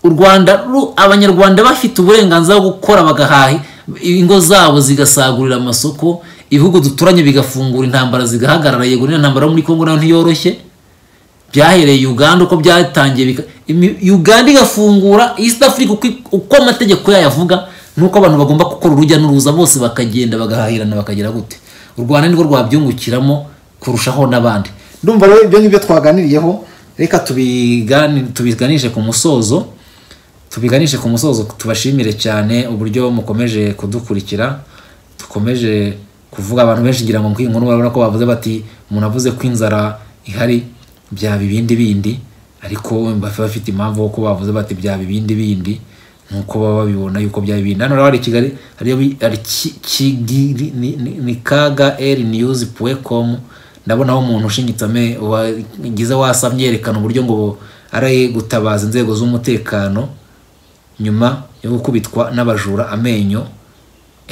u rwanda ru- abanyarwanda bafite uburenganzira bwo gukora bagahaha ingo zabo zigasagurira amasoko ibihugu duturanye bigafungura intambara zigahagarara yego n'iyo ntambara yo muri congo nayo ntiyoroshye byahereye uganda uko byatangiye bika- imi- uganda igafungura east africa uko- uko amategeko yayo avuga nuko abantu bagomba gukora urujya n'uruza bose bakagenda bagahahirana bakagera gute u rwanda nirwo rwabyungukiramo kurushaho n'abandi ndumva rero ibyo ngibyo twaganiriyeho reka tubigani- tubiganishe ku musozo tubiganishe ku musozo tubashimire cyane uburyo mukomeje kudukurikira dukomeje kuvuga abantu benshi ngira ngo nk'iyi nkuru barabona ko bavuze bati umuntu avuze ko inzara ihari byaba ibindi bindi ariko bafite bafite impamvu ko bavuze bati byaba ibindi bindi nk'uko baba babibona yuko byaba ibindi hano rero hari kigali hariyo bi- hari Ki- kigiri ni- ni- ni kaga eri niyuzi puwe komu ndabonaho umuntu ushinyitse ame- wagize wasamye yerekana uburyo ngo ari gutabaza inzego z'umutekano nyuma yo gukubitwa n'abajura amenyo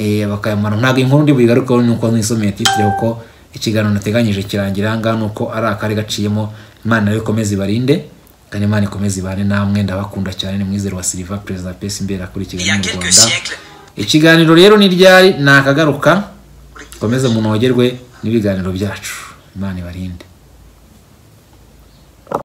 eh, bakayamara ntabwo inkuru ndi buyigarukeho nuko nisomeye titire kuko ikiganiro nateganyije kirangira ngaha nuko ari akari gaciyemo imana rero ikomeze ibarinde kandi imana ikomeze ibane namwe ndabakunda cyane ni mwizero wa silva perezida pesi imbere kuri kigali mu rwanda ikiganiro rero ni ryari ni akagaruka mukomeze munogerwe n'ibiganiro byacu imana ibarinde